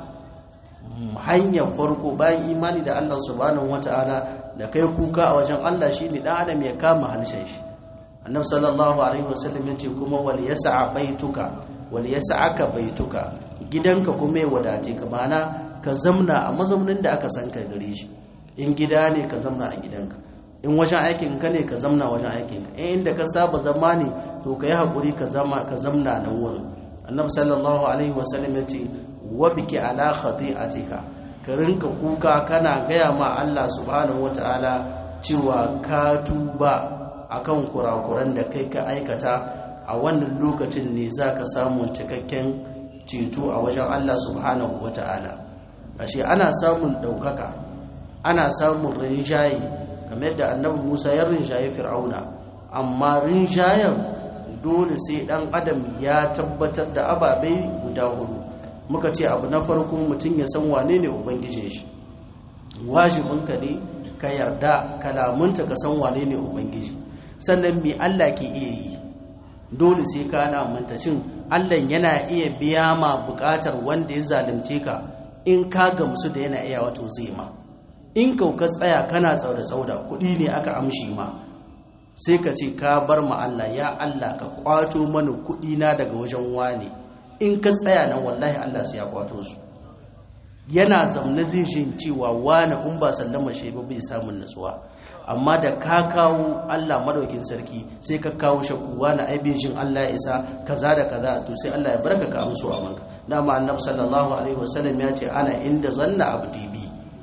hanyar farko bayan imani da Allah subhanahu wataala da kai kuka a wajen Allah shine dan adam ya kama halshen shi annabi sallallahu alaihi wasallam yace kuma wal yas'a baituka wal yas'aka baituka gidanka kuma ya wadace ka mana ka zamna a mazaunin da aka san ka gare shi in gida ne ka zamna a gidanka in wajen aikin ka ne ka zamna wajen aikin ka in inda ka saba zama ne to ka yi hakuri ka zama ka zamna nan wurin annabi sallallahu alaihi wasallam yace wa biki ala khati'atika ka rinka kuka kana gaya ma Allah subhanahu wataala cewa ka tuba akan kurakuran da kai ka aikata a wannan lokacin ne za ka samu cikakken ceto a wajen Allah subhanahu wa ta'ala ashe ana samun ɗaukaka ana samun rinjaye kamar da annabi musa ya rinjaye fir'auna amma rinjayen dole sai ɗan adam ya tabbatar da ababai guda hudu muka ce abu na farko mutum ya san wane ne ubangijin shi wajibinka ne ka yarda kalamunta ka san wane ne ubangiji sannan me Allah ke iya yi dole sai ka na mantacin Allah yana iya biya ma bukatar wanda ya zalunce ka in ka gamsu da yana iya wato zai ma in kauka tsaya kana tsauda tsauda kuɗi ne aka amshi ma sai ka ce ka bar ma Allah ya Allah ka kwato mana kuɗi na daga wajen wane in ka tsaya nan wallahi Allah sai ya kwato su yana zamna zai jin cewa wane in ba sallama shi ba bai samun natsuwa amma da ka kawo Allah madaukin sarki sai ka kawo shakku wani aibejin Allah ya isa kaza da kaza to sai Allah ya barka ka amsu a manka dama annabi sallallahu alaihi wasallam ya ce ana inda zanna abdi bi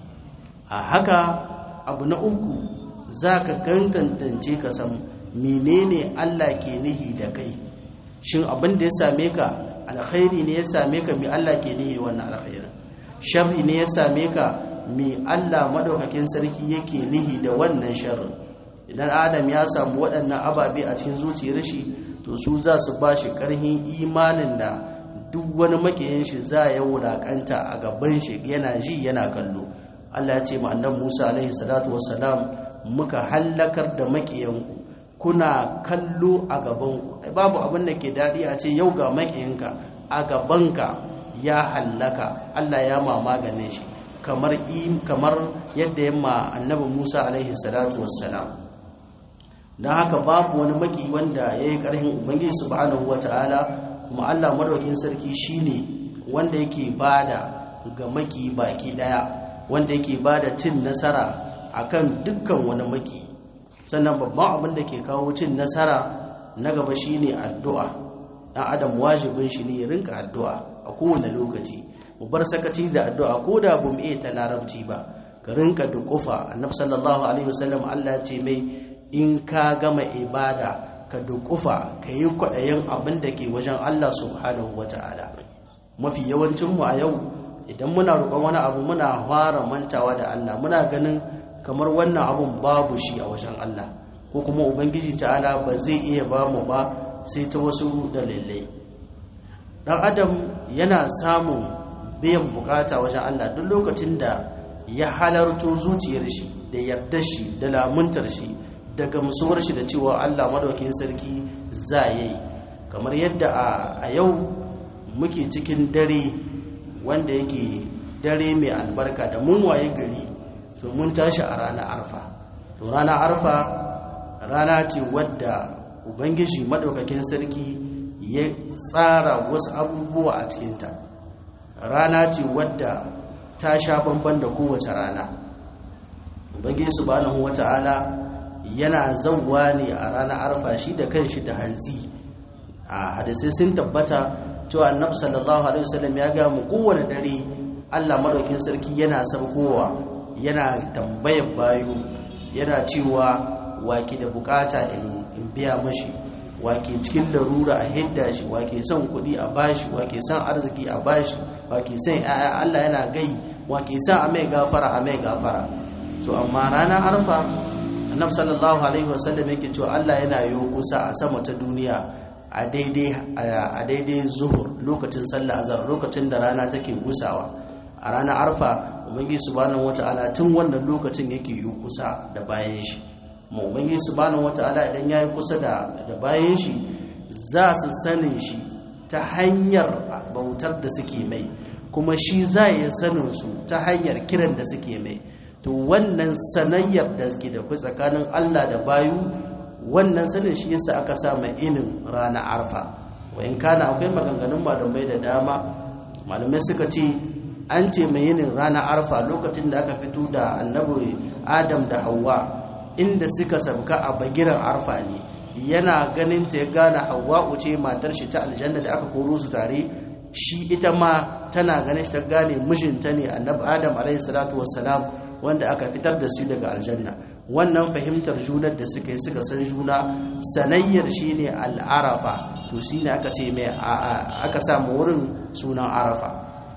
a haka abu na uku zaka gangantance ka san menene Allah ke nihi da kai shin abin da ya same ka alkhairi ne ya same ka me Allah ke nihi wannan alkhairin sharri ne ya same ka me Allah madaukakin sarki yake nihi da wannan sharrin idan adam ya samu waɗannan ababe a cikin zuciyar shi to su za su ba shi ƙarfin imanin da duk wani makiyin shi za ya wulakanta a gaban shi yana ji yana kallo Allah ya ce ma annabi Musa alaihi salatu wassalam muka hallakar da makiyanku kuna kallo a gaban ku babu abin da ke daɗi a ce yau ga makiyinka a gabanka ya hallaka Allah ya ma maganin shi kamar kamar yadda ya ma annabi Musa alaihi salatu wassalam dan haka babu wani maki wanda yayi karhin ubangiji subhanahu wataala kuma Allah madaukakin sarki shine wanda yake bada ga maki baki daya wanda yake bada cin nasara akan dukkan wani maki sannan babban abin da ke kawo cin nasara na gaba shine addu'a dan adam wajibin shi ne ya rinka addu'a a kowane lokaci mu bar sakaci da addu'a ko da bu mu iya ta larabci ba ka rinka dukufa annabi sallallahu alaihi wasallam Allah ya ce mai in ka gama ibada ka dukufa ka yi kwaɗayin abin da ke wajen Allah subhanahu wata'ala mafi yawancin mu a yau idan muna roƙon wani abu muna fara mantawa da Allah muna ganin kamar wannan abun babu shi a wajen Allah ko kuma ubangiji ta'ala ba zai iya ba mu ba sai ta wasu dalilai dan adam yana samun biyan bukata wajen Allah duk lokacin da ya halarto zuciyar shi da yardar shi da lamuntar shi da gamsuwar shi da cewa Allah madaukakin sarki za yi kamar yadda a yau muke cikin dare wanda yake dare mai albarka da mun waye gari to mun tashi a ranar arfa to ranar arfa rana ce wadda ubangiji madaukakin sarki ya tsara wasu abubuwa a cikinta rana ce wadda ta sha bamban da kowace rana ubangiji subhanahu wata'ala yana zauwa ne a ranar arfa shi da kanshi da hantsi a hadisai sun tabbata cewa annabi sallallahu alaihi wasallam ya ga mu kowane dare Allah madaukin sarki yana saukowa yana tambayar bayu yana cewa waki da bukata in biya mashi wake cikin larura a hidda shi wake son kuɗi a bashi wake son arziki a bashi wake son ya'ya Allah yana gai wake son a mai gafara a mai gafara to amma ranar arfa annabi sallallahu alaihi wasallam yake cewa Allah yana yi kusa a sama ta duniya a daidai a daidai zuhur lokacin sallah azhar lokacin da rana take gusawa a ranar arfa ubangiji subhanahu wataala tun wannan lokacin yake yi kusa da bayan shi mu ubangiji subhanahu wataala idan yayi kusa da da bayan shi za su sanin shi ta hanyar bautar da suke mai kuma shi za ya sanin su ta hanyar kiran da suke mai to wannan sanayyar da suke da kai tsakanin Allah da bayu wannan sanin shi yasa aka sa mai inin rana arfa wa in kana akwai maganganun malamai da dama malamai suka ce an ce mai yinin rana arfa lokacin da aka fito da annabi adam da hawa inda suka sabka a bagiran arfa ne yana ganin ta ya gane hawa ce matar shi ta aljanna da aka koro su tare shi ita ma tana ganin shi ta gane mijinta ne annabi adam alaihi salatu wassalam wanda aka fitar da su daga aljanna wannan fahimtar junar da suka yi suka san juna sanayyar shine al'arafa to shine aka ce mai aka samu wurin sunan arafa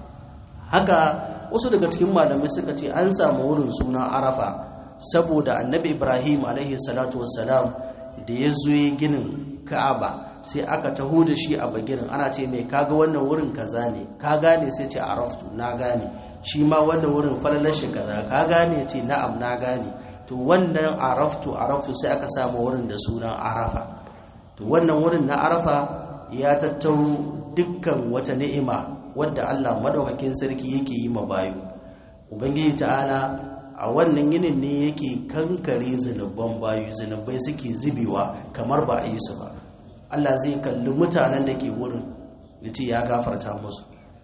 haka wasu daga cikin malamai suka ce an samu wurin sunan arafa saboda annabi ibrahim alaihi salatu wassalam da ya zo ginin ka'aba sai aka taho da shi a bagirin ana ce mai kaga wannan wurin kaza ne ka gane sai ce araftu na gane shi ma wannan wurin falalar shi kaza ka gane ce na'am na gane to wannan araftu araftu sai aka samu wurin da sunan arafa to wannan wurin na arafa ya tattaro dukkan wata ni'ima wadda Allah madaukakin sarki yake yi ma bayu ubangiji ta'ala a wannan yinin ne yake kankare zunuban bayu zunubai suke zubewa kamar ba a yi su ba Allah zai kalli mutanen da ke wurin ya ce ya gafarta musu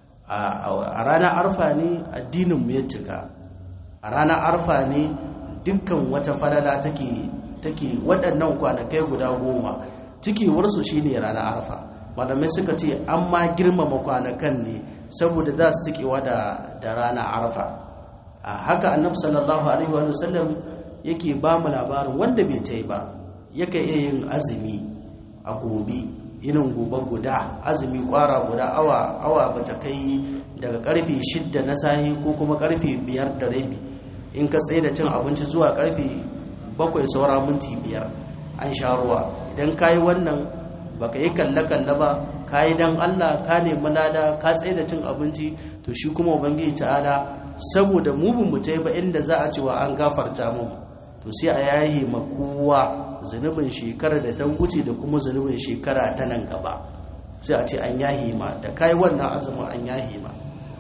a ranar arfa ne addinin mu ya cika a ranar arfa ne dukkan wata falala take take waɗannan kwanakai guda goma cikiwarsu shine ranar arfa malamai suka ce an ma girmama kwanakan ne saboda za su cikewa da da ranar arfa a haka annabi sallallahu alaihi wa sallam yake ba mu labarin wanda bai ta yi ba yake iya yin azumi a gobe yinin gobe guda azumi kwara guda awa awa bata kai daga karfe shidda na sahi ko kuma karfe biyar da rabi in ka tsaye da cin abinci zuwa karfe bakwai saura minti biyar an sha ruwa idan ka yi wannan baka yi kalle-kalle ba ka yi don allah ka nemi lada ka tsaye da cin abinci to shi kuma ubangiji ta'ala saboda mubin mu ba inda za a cewa an gafarta mu to sai a yayi ma kowa zunubin shekara da ta wuce da kuma zunubin shekara ta nan gaba sai a ce an yahi ma da kai wannan azumin an yahi ma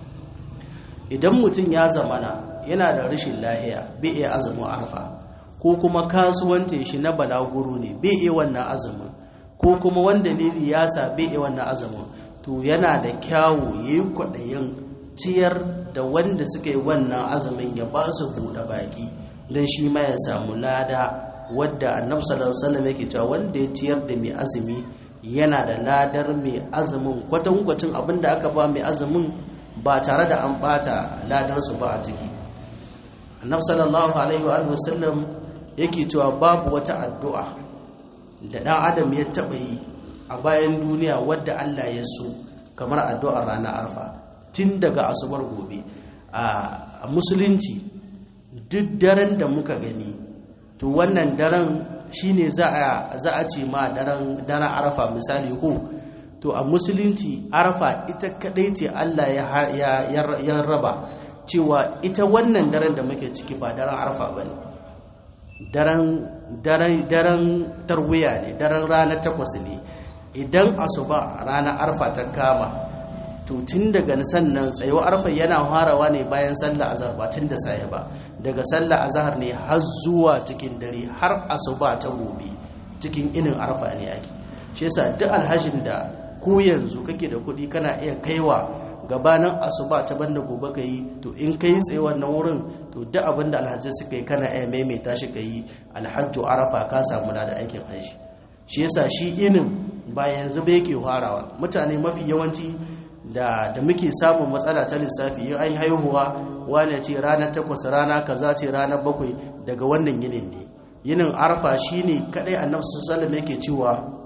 idan mutum ya zamana yana da rashin lahiya bai iya azumin arfa ko kuma kasuwancin shi na balaguro ne bai iya wannan azumin ko kuma wanda ne ya sa bai iya wannan azumin to yana da kyawu yayi kwaɗayin ciyar da wanda suka yi wannan azumin ya ba su buɗe baki don shi ma ya samu lada wadda annabi sallallahu alaihi wasallam yake cewa wanda ya ciyar da mai azumi yana da ladar mai azumin kwatankwacin abin da aka ba mai azumin ba tare da an bata ladar su ba a ciki annabi sallallahu alaihi wa sallam yake cewa babu wata addu'a da dan adam ya taba yi a bayan duniya wadda Allah ya so kamar addu'ar ranar arfa tun daga asubar gobe a musulunci duk daren da muka gani to wannan daren shine za a za a ce ma daren daren arafa misali ko to a musulunci arafa ita kadai ce Allah ya ya raba cewa ita wannan daren da muke ciki ba daren arafa bane daren daren daren tarwiya ne daren ranar takwas ne idan asuba ranar arfa ta kama to tun daga sannan tsayo arfa yana harawa ne bayan sallah azhar ba tun da saye ba daga sallah azhar ne har zuwa cikin dare har asuba ta gobe cikin inin arfa ne ake shi yasa duk alhajin da ko yanzu kake da kuɗi kana iya kaiwa gabanin asuba ta banda gobe ka yi to in ka yi tsaye wannan wurin to duk abin da alhazai suka yi kana iya maimaita shi ka yi alhajju arafa ka samu da aikin hajji shi yasa shi inin ba yanzu ba yake farawa mutane mafi yawanci da da muke samun matsala ta lissafi in an haihuwa wane ce ranar takwas rana kaza ce ranar bakwai daga wannan yinin ne yinin arfa shine kadai annabi sallallahu alaihi yake cewa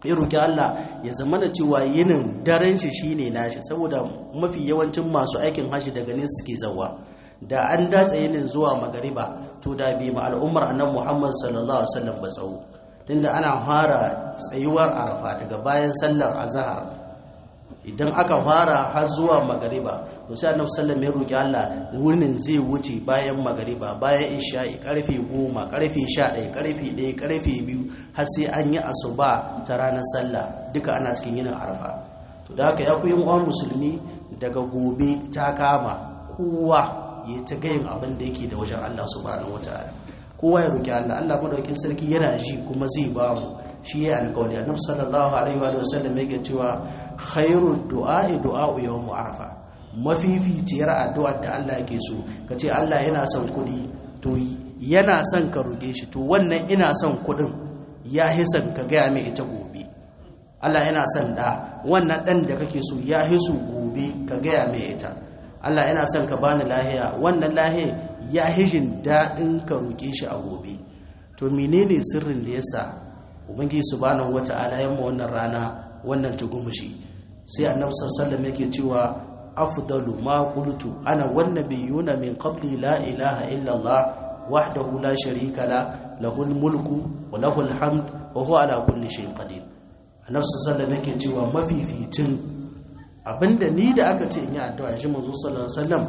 ya roki Allah ya zama da cewa yinin daren shi shine nashi saboda mafi yawancin masu aikin hashi daga ne suke zawa da an datsa yinin zuwa magariba to da bi ma al'ummar annabi Muhammad sallallahu alaihi wasallam ba tsawo tunda ana fara tsayuwar arafa daga bayan sallar azhar idan aka fara har zuwa magariba to sai annabi sallallahu ya roki Allah wurin zai wuce bayan magariba bayan isha'i karfe 10 karfe 11 karfe 1 karfe 2 har sai an yi asuba ta ranar sallah duka ana cikin yinin arafa to da haka ya ku yin uwan musulmi daga gobe ta kama kowa ya ta gayin abin da yake da wajen Allah subhanahu wataala kowa ya roki Allah Allah madaukakin sarki yana ji kuma zai ba mu shi ya alƙawari annabi sallallahu alaihi wa sallam yake cewa khairud du'a du'a yawm arafa mafificiyar addu'ar da Allah yake so kace Allah yana son kudi to yana son ka roke shi to wannan ina son kudin ya hisan ka gaya mai ita gobe Allah yana son da wannan dan da kake so ya hisu gobe ka gaya mai ita Allah yana son ka bani lahiya wannan lahiya ya hishin daɗin ka roke shi a gobe to menene sirrin da yasa ubangiji subhanahu wata'ala yamma wannan rana wannan tugumushi sai annabi sallallahu alaihi yake cewa afdalu ma qultu ana wan nabiyuna min qabli la ilaha illa allah wahdahu la sharika la lahul mulku wa lahul hamd wa huwa ala kulli shay'in qadir annabi sallallahu alaihi yake cewa mafificin abinda ni da aka ce in yi addu'a shi manzo sallallahu alaihi wasallam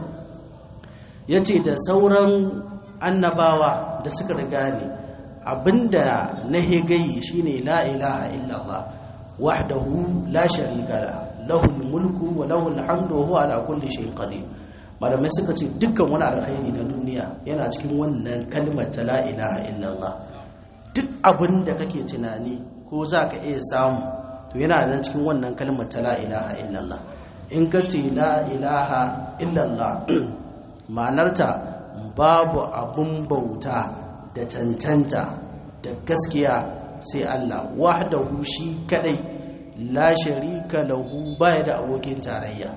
yace da sauran annabawa da suka riga ni abinda na hegayi shine la ilaha illallah wahdahu la sharika la lahul mulku wa lahul hamdu wa huwa ala kulli shay'in qadir malamai suka ce dukkan wani alkhairi na duniya yana cikin wannan kalmar ta la ilaha illallah duk abin da kake tunani ko za ka iya samu to yana nan cikin wannan kalmar ta la ilaha illallah in ka ce la ilaha illallah ma'anarta babu abun bauta da cancanta da gaskiya sai Allah wahdahu shi kadai la sharika lahu baya da abokin tarayya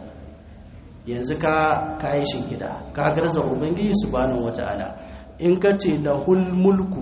yanzu ka kayi shingida ka garza ubangiji subhanahu wataala in ka ce lahul mulku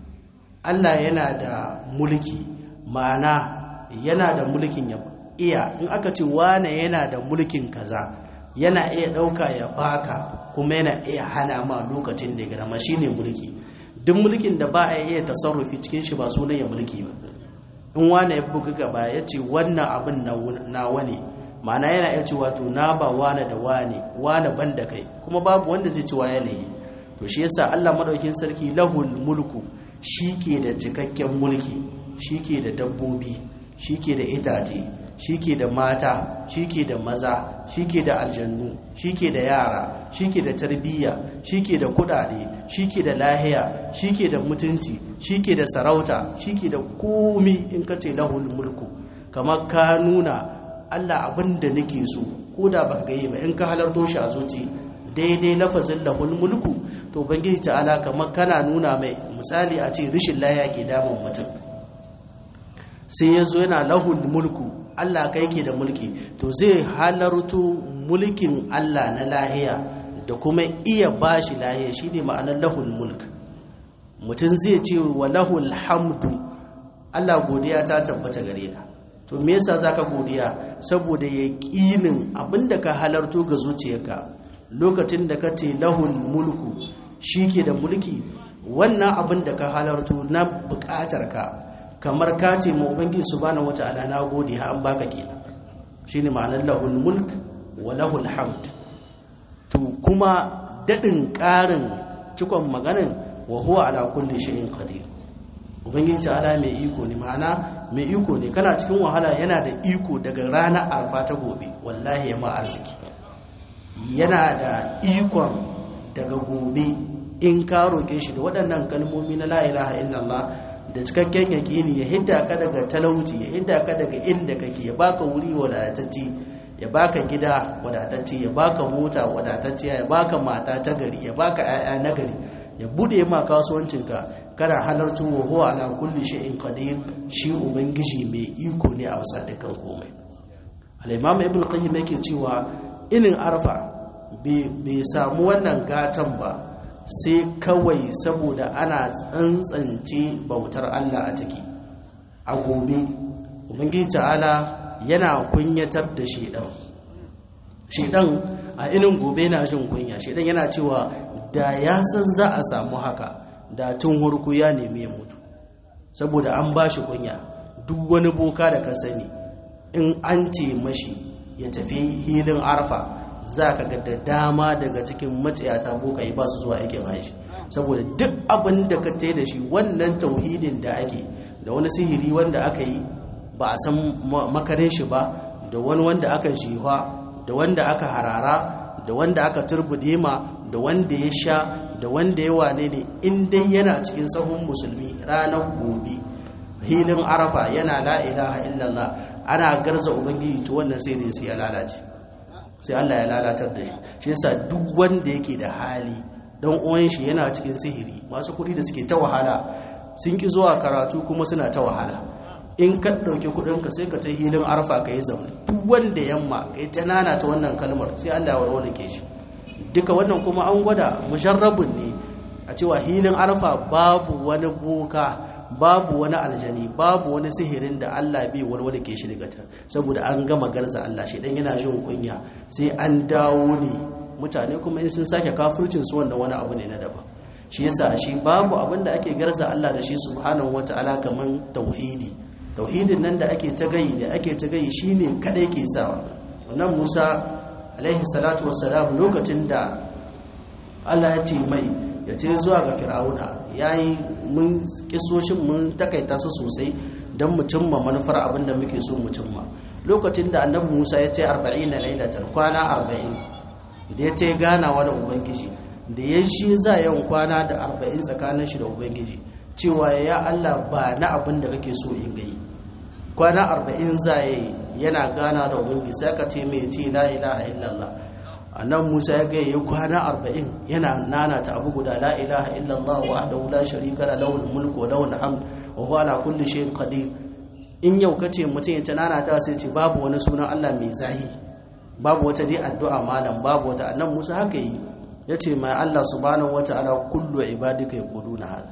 Allah yana da mulki ma'ana yana da mulkin ya iya in aka ce wane yana da mulkin kaza yana iya dauka ya baka kuma yana iya hana ma lokacin da ya gama shine mulki duk mulkin da ba a iya tasarrufi cikin shi ba sunan ya mulki ba in wane ya buga gaba ya ce wannan abin na wani ma'ana yana iya cewa to na ba wane da wane wane ban da kai kuma babu wanda zai ci waye layi to shi yasa Allah madaukin sarki lahul mulku shi ke da cikakken mulki shi ke da dabbobi shi ke da itace shi ke da mata shi ke da maza shi ke da aljannu shi ke da yara shi ke da tarbiyya shi ke da kudade shi ke da lahiya shi ke da mutunci shi ke da sarauta shi ke da komi in ka ce lahul mulku kamar ka nuna allah abin da nake so ko da ba gaye ba in ka halarto shi a zuci daidai lafazin lahul mulku to bangiji ta'ala kamar kana nuna mai misali a ce rishin lahiya ke damun mutum sai ya zo yana lahul mulku Allah kai ke da mulki to zai halarto mulkin Allah na lahiya da kuma iya bashi lahiya shine ma'anar lahul mulk mutum zai ce wa lahul hamdu Allah godiya ta tabbata gare ka to me yasa zaka godiya saboda yaqinin abinda ka halarto ga zuciyarka lokacin da ka ce lahul mulku shike da mulki wannan abin da ka halarto na bukatar ka kamar ka ce ma ubangiji subhanahu wata'ala na gode ha an baka kenan shine ma'anar lahul mulk wa lahul hamd to kuma dadin karin cikon maganin wa huwa ala kulli shay'in qadir ubangiji ta'ala mai iko ne ma'ana mai iko ne kana cikin wahala yana da iko daga ranar arfa ta gobe wallahi ya ma arziki yana da ikon daga gobe in ka roke shi da waɗannan kalmomi na la ilaha illallah da cikakken yaƙini ya hidda ka daga talauci ya hidda ka daga inda kake ya baka wuri wadatacce ya baka gida wadatacce ya baka mota wadatacce ya baka mata ta gari ya baka 'ya'ya na gari ya bude ma kasuwancinka kana halartu wa huwa ala kulli shay'in qadir shi ubangiji mai iko ne a wasa dukkan komai al-imam ibn qayyim yake cewa inin arfa bai samu wannan gatan ba sai kawai saboda ana tsantsance bautar Allah a ciki a gobe ubangiji ta'ala yana kunyatar da shedan shedan a inin gobe na jin kunya shedan yana cewa da ya san za a samu haka da tun hurku ya nemi ya mutu saboda an ba shi kunya duk wani boka da ka sani in an ce mashi ya tafi hilin arfa za ka ga da dama daga cikin matsayata boka yi ba su zuwa aikin hajji saboda duk abin da ka tai da shi wannan tauhidin da ake da wani sihiri wanda aka yi ba a san makarin shi ba da wani wanda aka jiwa da wanda aka harara da wanda aka turbude ma da wanda ya sha da wanda ya wane ne in dai yana cikin sahun musulmi ranar gobe hilin arafa yana la ilaha illallah ana garza ubangiji to wannan sai dai sai ya lalace sai Allah ya lalatar da shi shi yasa duk wanda yake da hali dan uwan shi yana cikin sihiri masu kuɗi da suke ta wahala sun ki zuwa karatu kuma suna ta wahala in ka ɗauki kuɗinka sai ka ta hilin arfa ka yi zaune duk wanda yamma ka yi ta nana ta wannan kalmar sai Allah ya warware ke shi duka wannan kuma an gwada musharrabun ne a cewa hilin arfa babu wani boka babu wani aljani babu wani sihirin da Allah bai warware ke shi daga ta saboda an gama garza Allah shi dan yana jin kunya sai an dawo ne mutane kuma in sun sake kafircin su wannan wani abu ne na daban shi yasa shi babu abin da ake garza Allah da shi subhanahu wataala kaman tauhidi tauhidin nan da ake ta gayi da ake ta gayi shine kadai ke sawa wannan Musa alaihi salatu wassalam lokacin da Allah ya ce mai ya ce zuwa ga fir'auna yayi mun kisoshin mun takaita su sosai don mu cimma manufar abin da muke so mu cimma lokacin da annabi Musa ya ce 40 lailatan kwana 40 da ya ce ganawa da ubangiji da ya shi za yawan kwana da 40 tsakanin shi da ubangiji cewa ya Allah ba na abin da kake so in gai kwana 40 za yana gana da ubangiji sai ka ce mai ce la ilaha illallah annan Musa ya gaya kwana 40 yana nana ta abu guda la ilaha illallah wahdahu la sharika la lahul mulku wa lahul hamd wa huwa ala kulli shay'in qadir in yau kace mutum ya ta nana ta sai ce babu wani sunan Allah mai zahi babu wata dai addu'a malam babu wata annan Musa haka yi yace mai Allah subhanahu wataala kullu ibadika yaquluna hada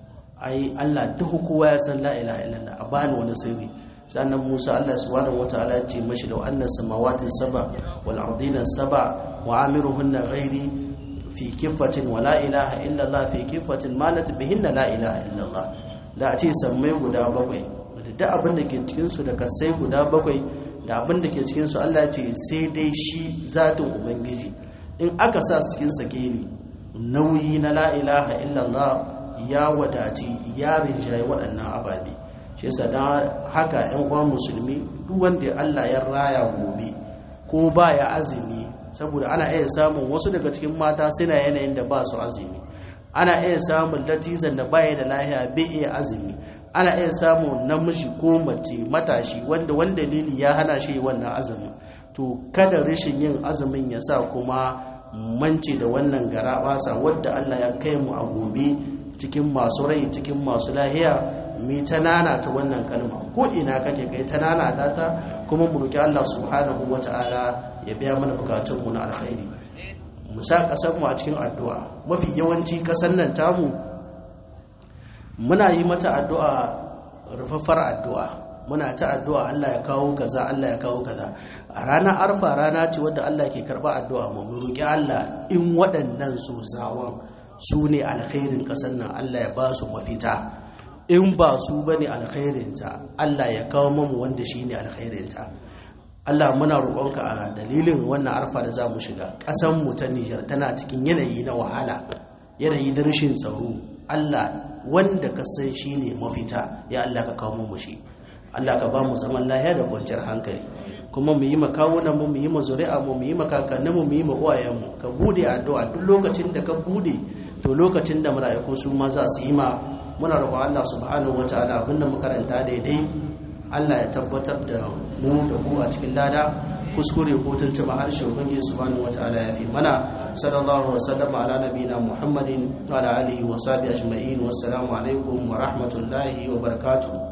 ai Allah duk kowa ya san la ilaha illallah a bani wani sirri sannan Musa Allah subhanahu wataala ya ce mashi da annas samawati saba wal ardina saba wa amiruhunna ghairi fi kiffatin wa la ilaha illallah fi kiffatin malat bihinna la ilaha illallah da a ce sammai guda bakwai da abin da ke cikin su da kasai guda bakwai da abin da ke cikin su Allah ya ce sai dai shi zatin ubangiji in aka sa su cikin sakeni nauyi na la ilaha illallah ya wadaci ya rinjaye waɗannan ababe shi yasa dan haka ƴan uwan musulmi duk wanda Allah ya raya gobe ko baya azumi saboda ana iya samun wasu daga cikin mata suna yanayin da ba su azumi ana iya samun latizan da baya da lahiya bai iya azumi ana iya samun namiji ko mace matashi wanda wani dalili ya hana shi wannan azumin to kada rashin yin azumin ya sa kuma mance da wannan gara basa wadda Allah ya kai mu a gobe cikin masu rai cikin masu lahiya mi ta nana ta wannan kalma ko ina kake kai ta nana ta ta kuma mu roki Allah subhanahu wataala ya biya mana bukatun mu na alkhairi mu sa kasar mu a cikin addu'a mafi yawanci kasar nan tamu muna yi mata addu'a rufaffar addu'a muna ta addu'a Allah ya kawo kaza Allah ya kawo kaza a ranar arfa rana ce wadda Allah ke karba addu'a mu mu roki Allah in waɗannan su zawon su ne alkhairin ƙasar nan Allah ya ba su mafita in ba su ba ne alkhairinta Allah ya kawo mamu wanda shi ne alkhairinta Allah muna roƙonka a dalilin wannan arfa da za mu shiga ƙasanmu ta Nijar tana cikin yanayi na wahala yanayi na rashin tsaro Allah wanda ka san shi ne mafita ya Allah ka kawo mu shi Allah ka ba mu zaman lahiya da kwanciyar hankali kuma mu yi makawunan mu mu yi mazuri'a mu mu yi makakannin mu mu yi uwayen mu ka bude addu'a duk lokacin da ka bude to lokacin da mala'iku su ma za su yi ma muna roƙon Allah subhanahu wataala abinda muka karanta daidai Allah ya tabbatar da mu da ku a cikin lada kuskure ko tuntuma harshe ubangiji subhanahu wataala ya fi mana sallallahu alaihi wasallam ala nabiyina muhammadin wa ala alihi wa sahbihi ajma'in wassalamu alaikum wa rahmatullahi wa barakatuh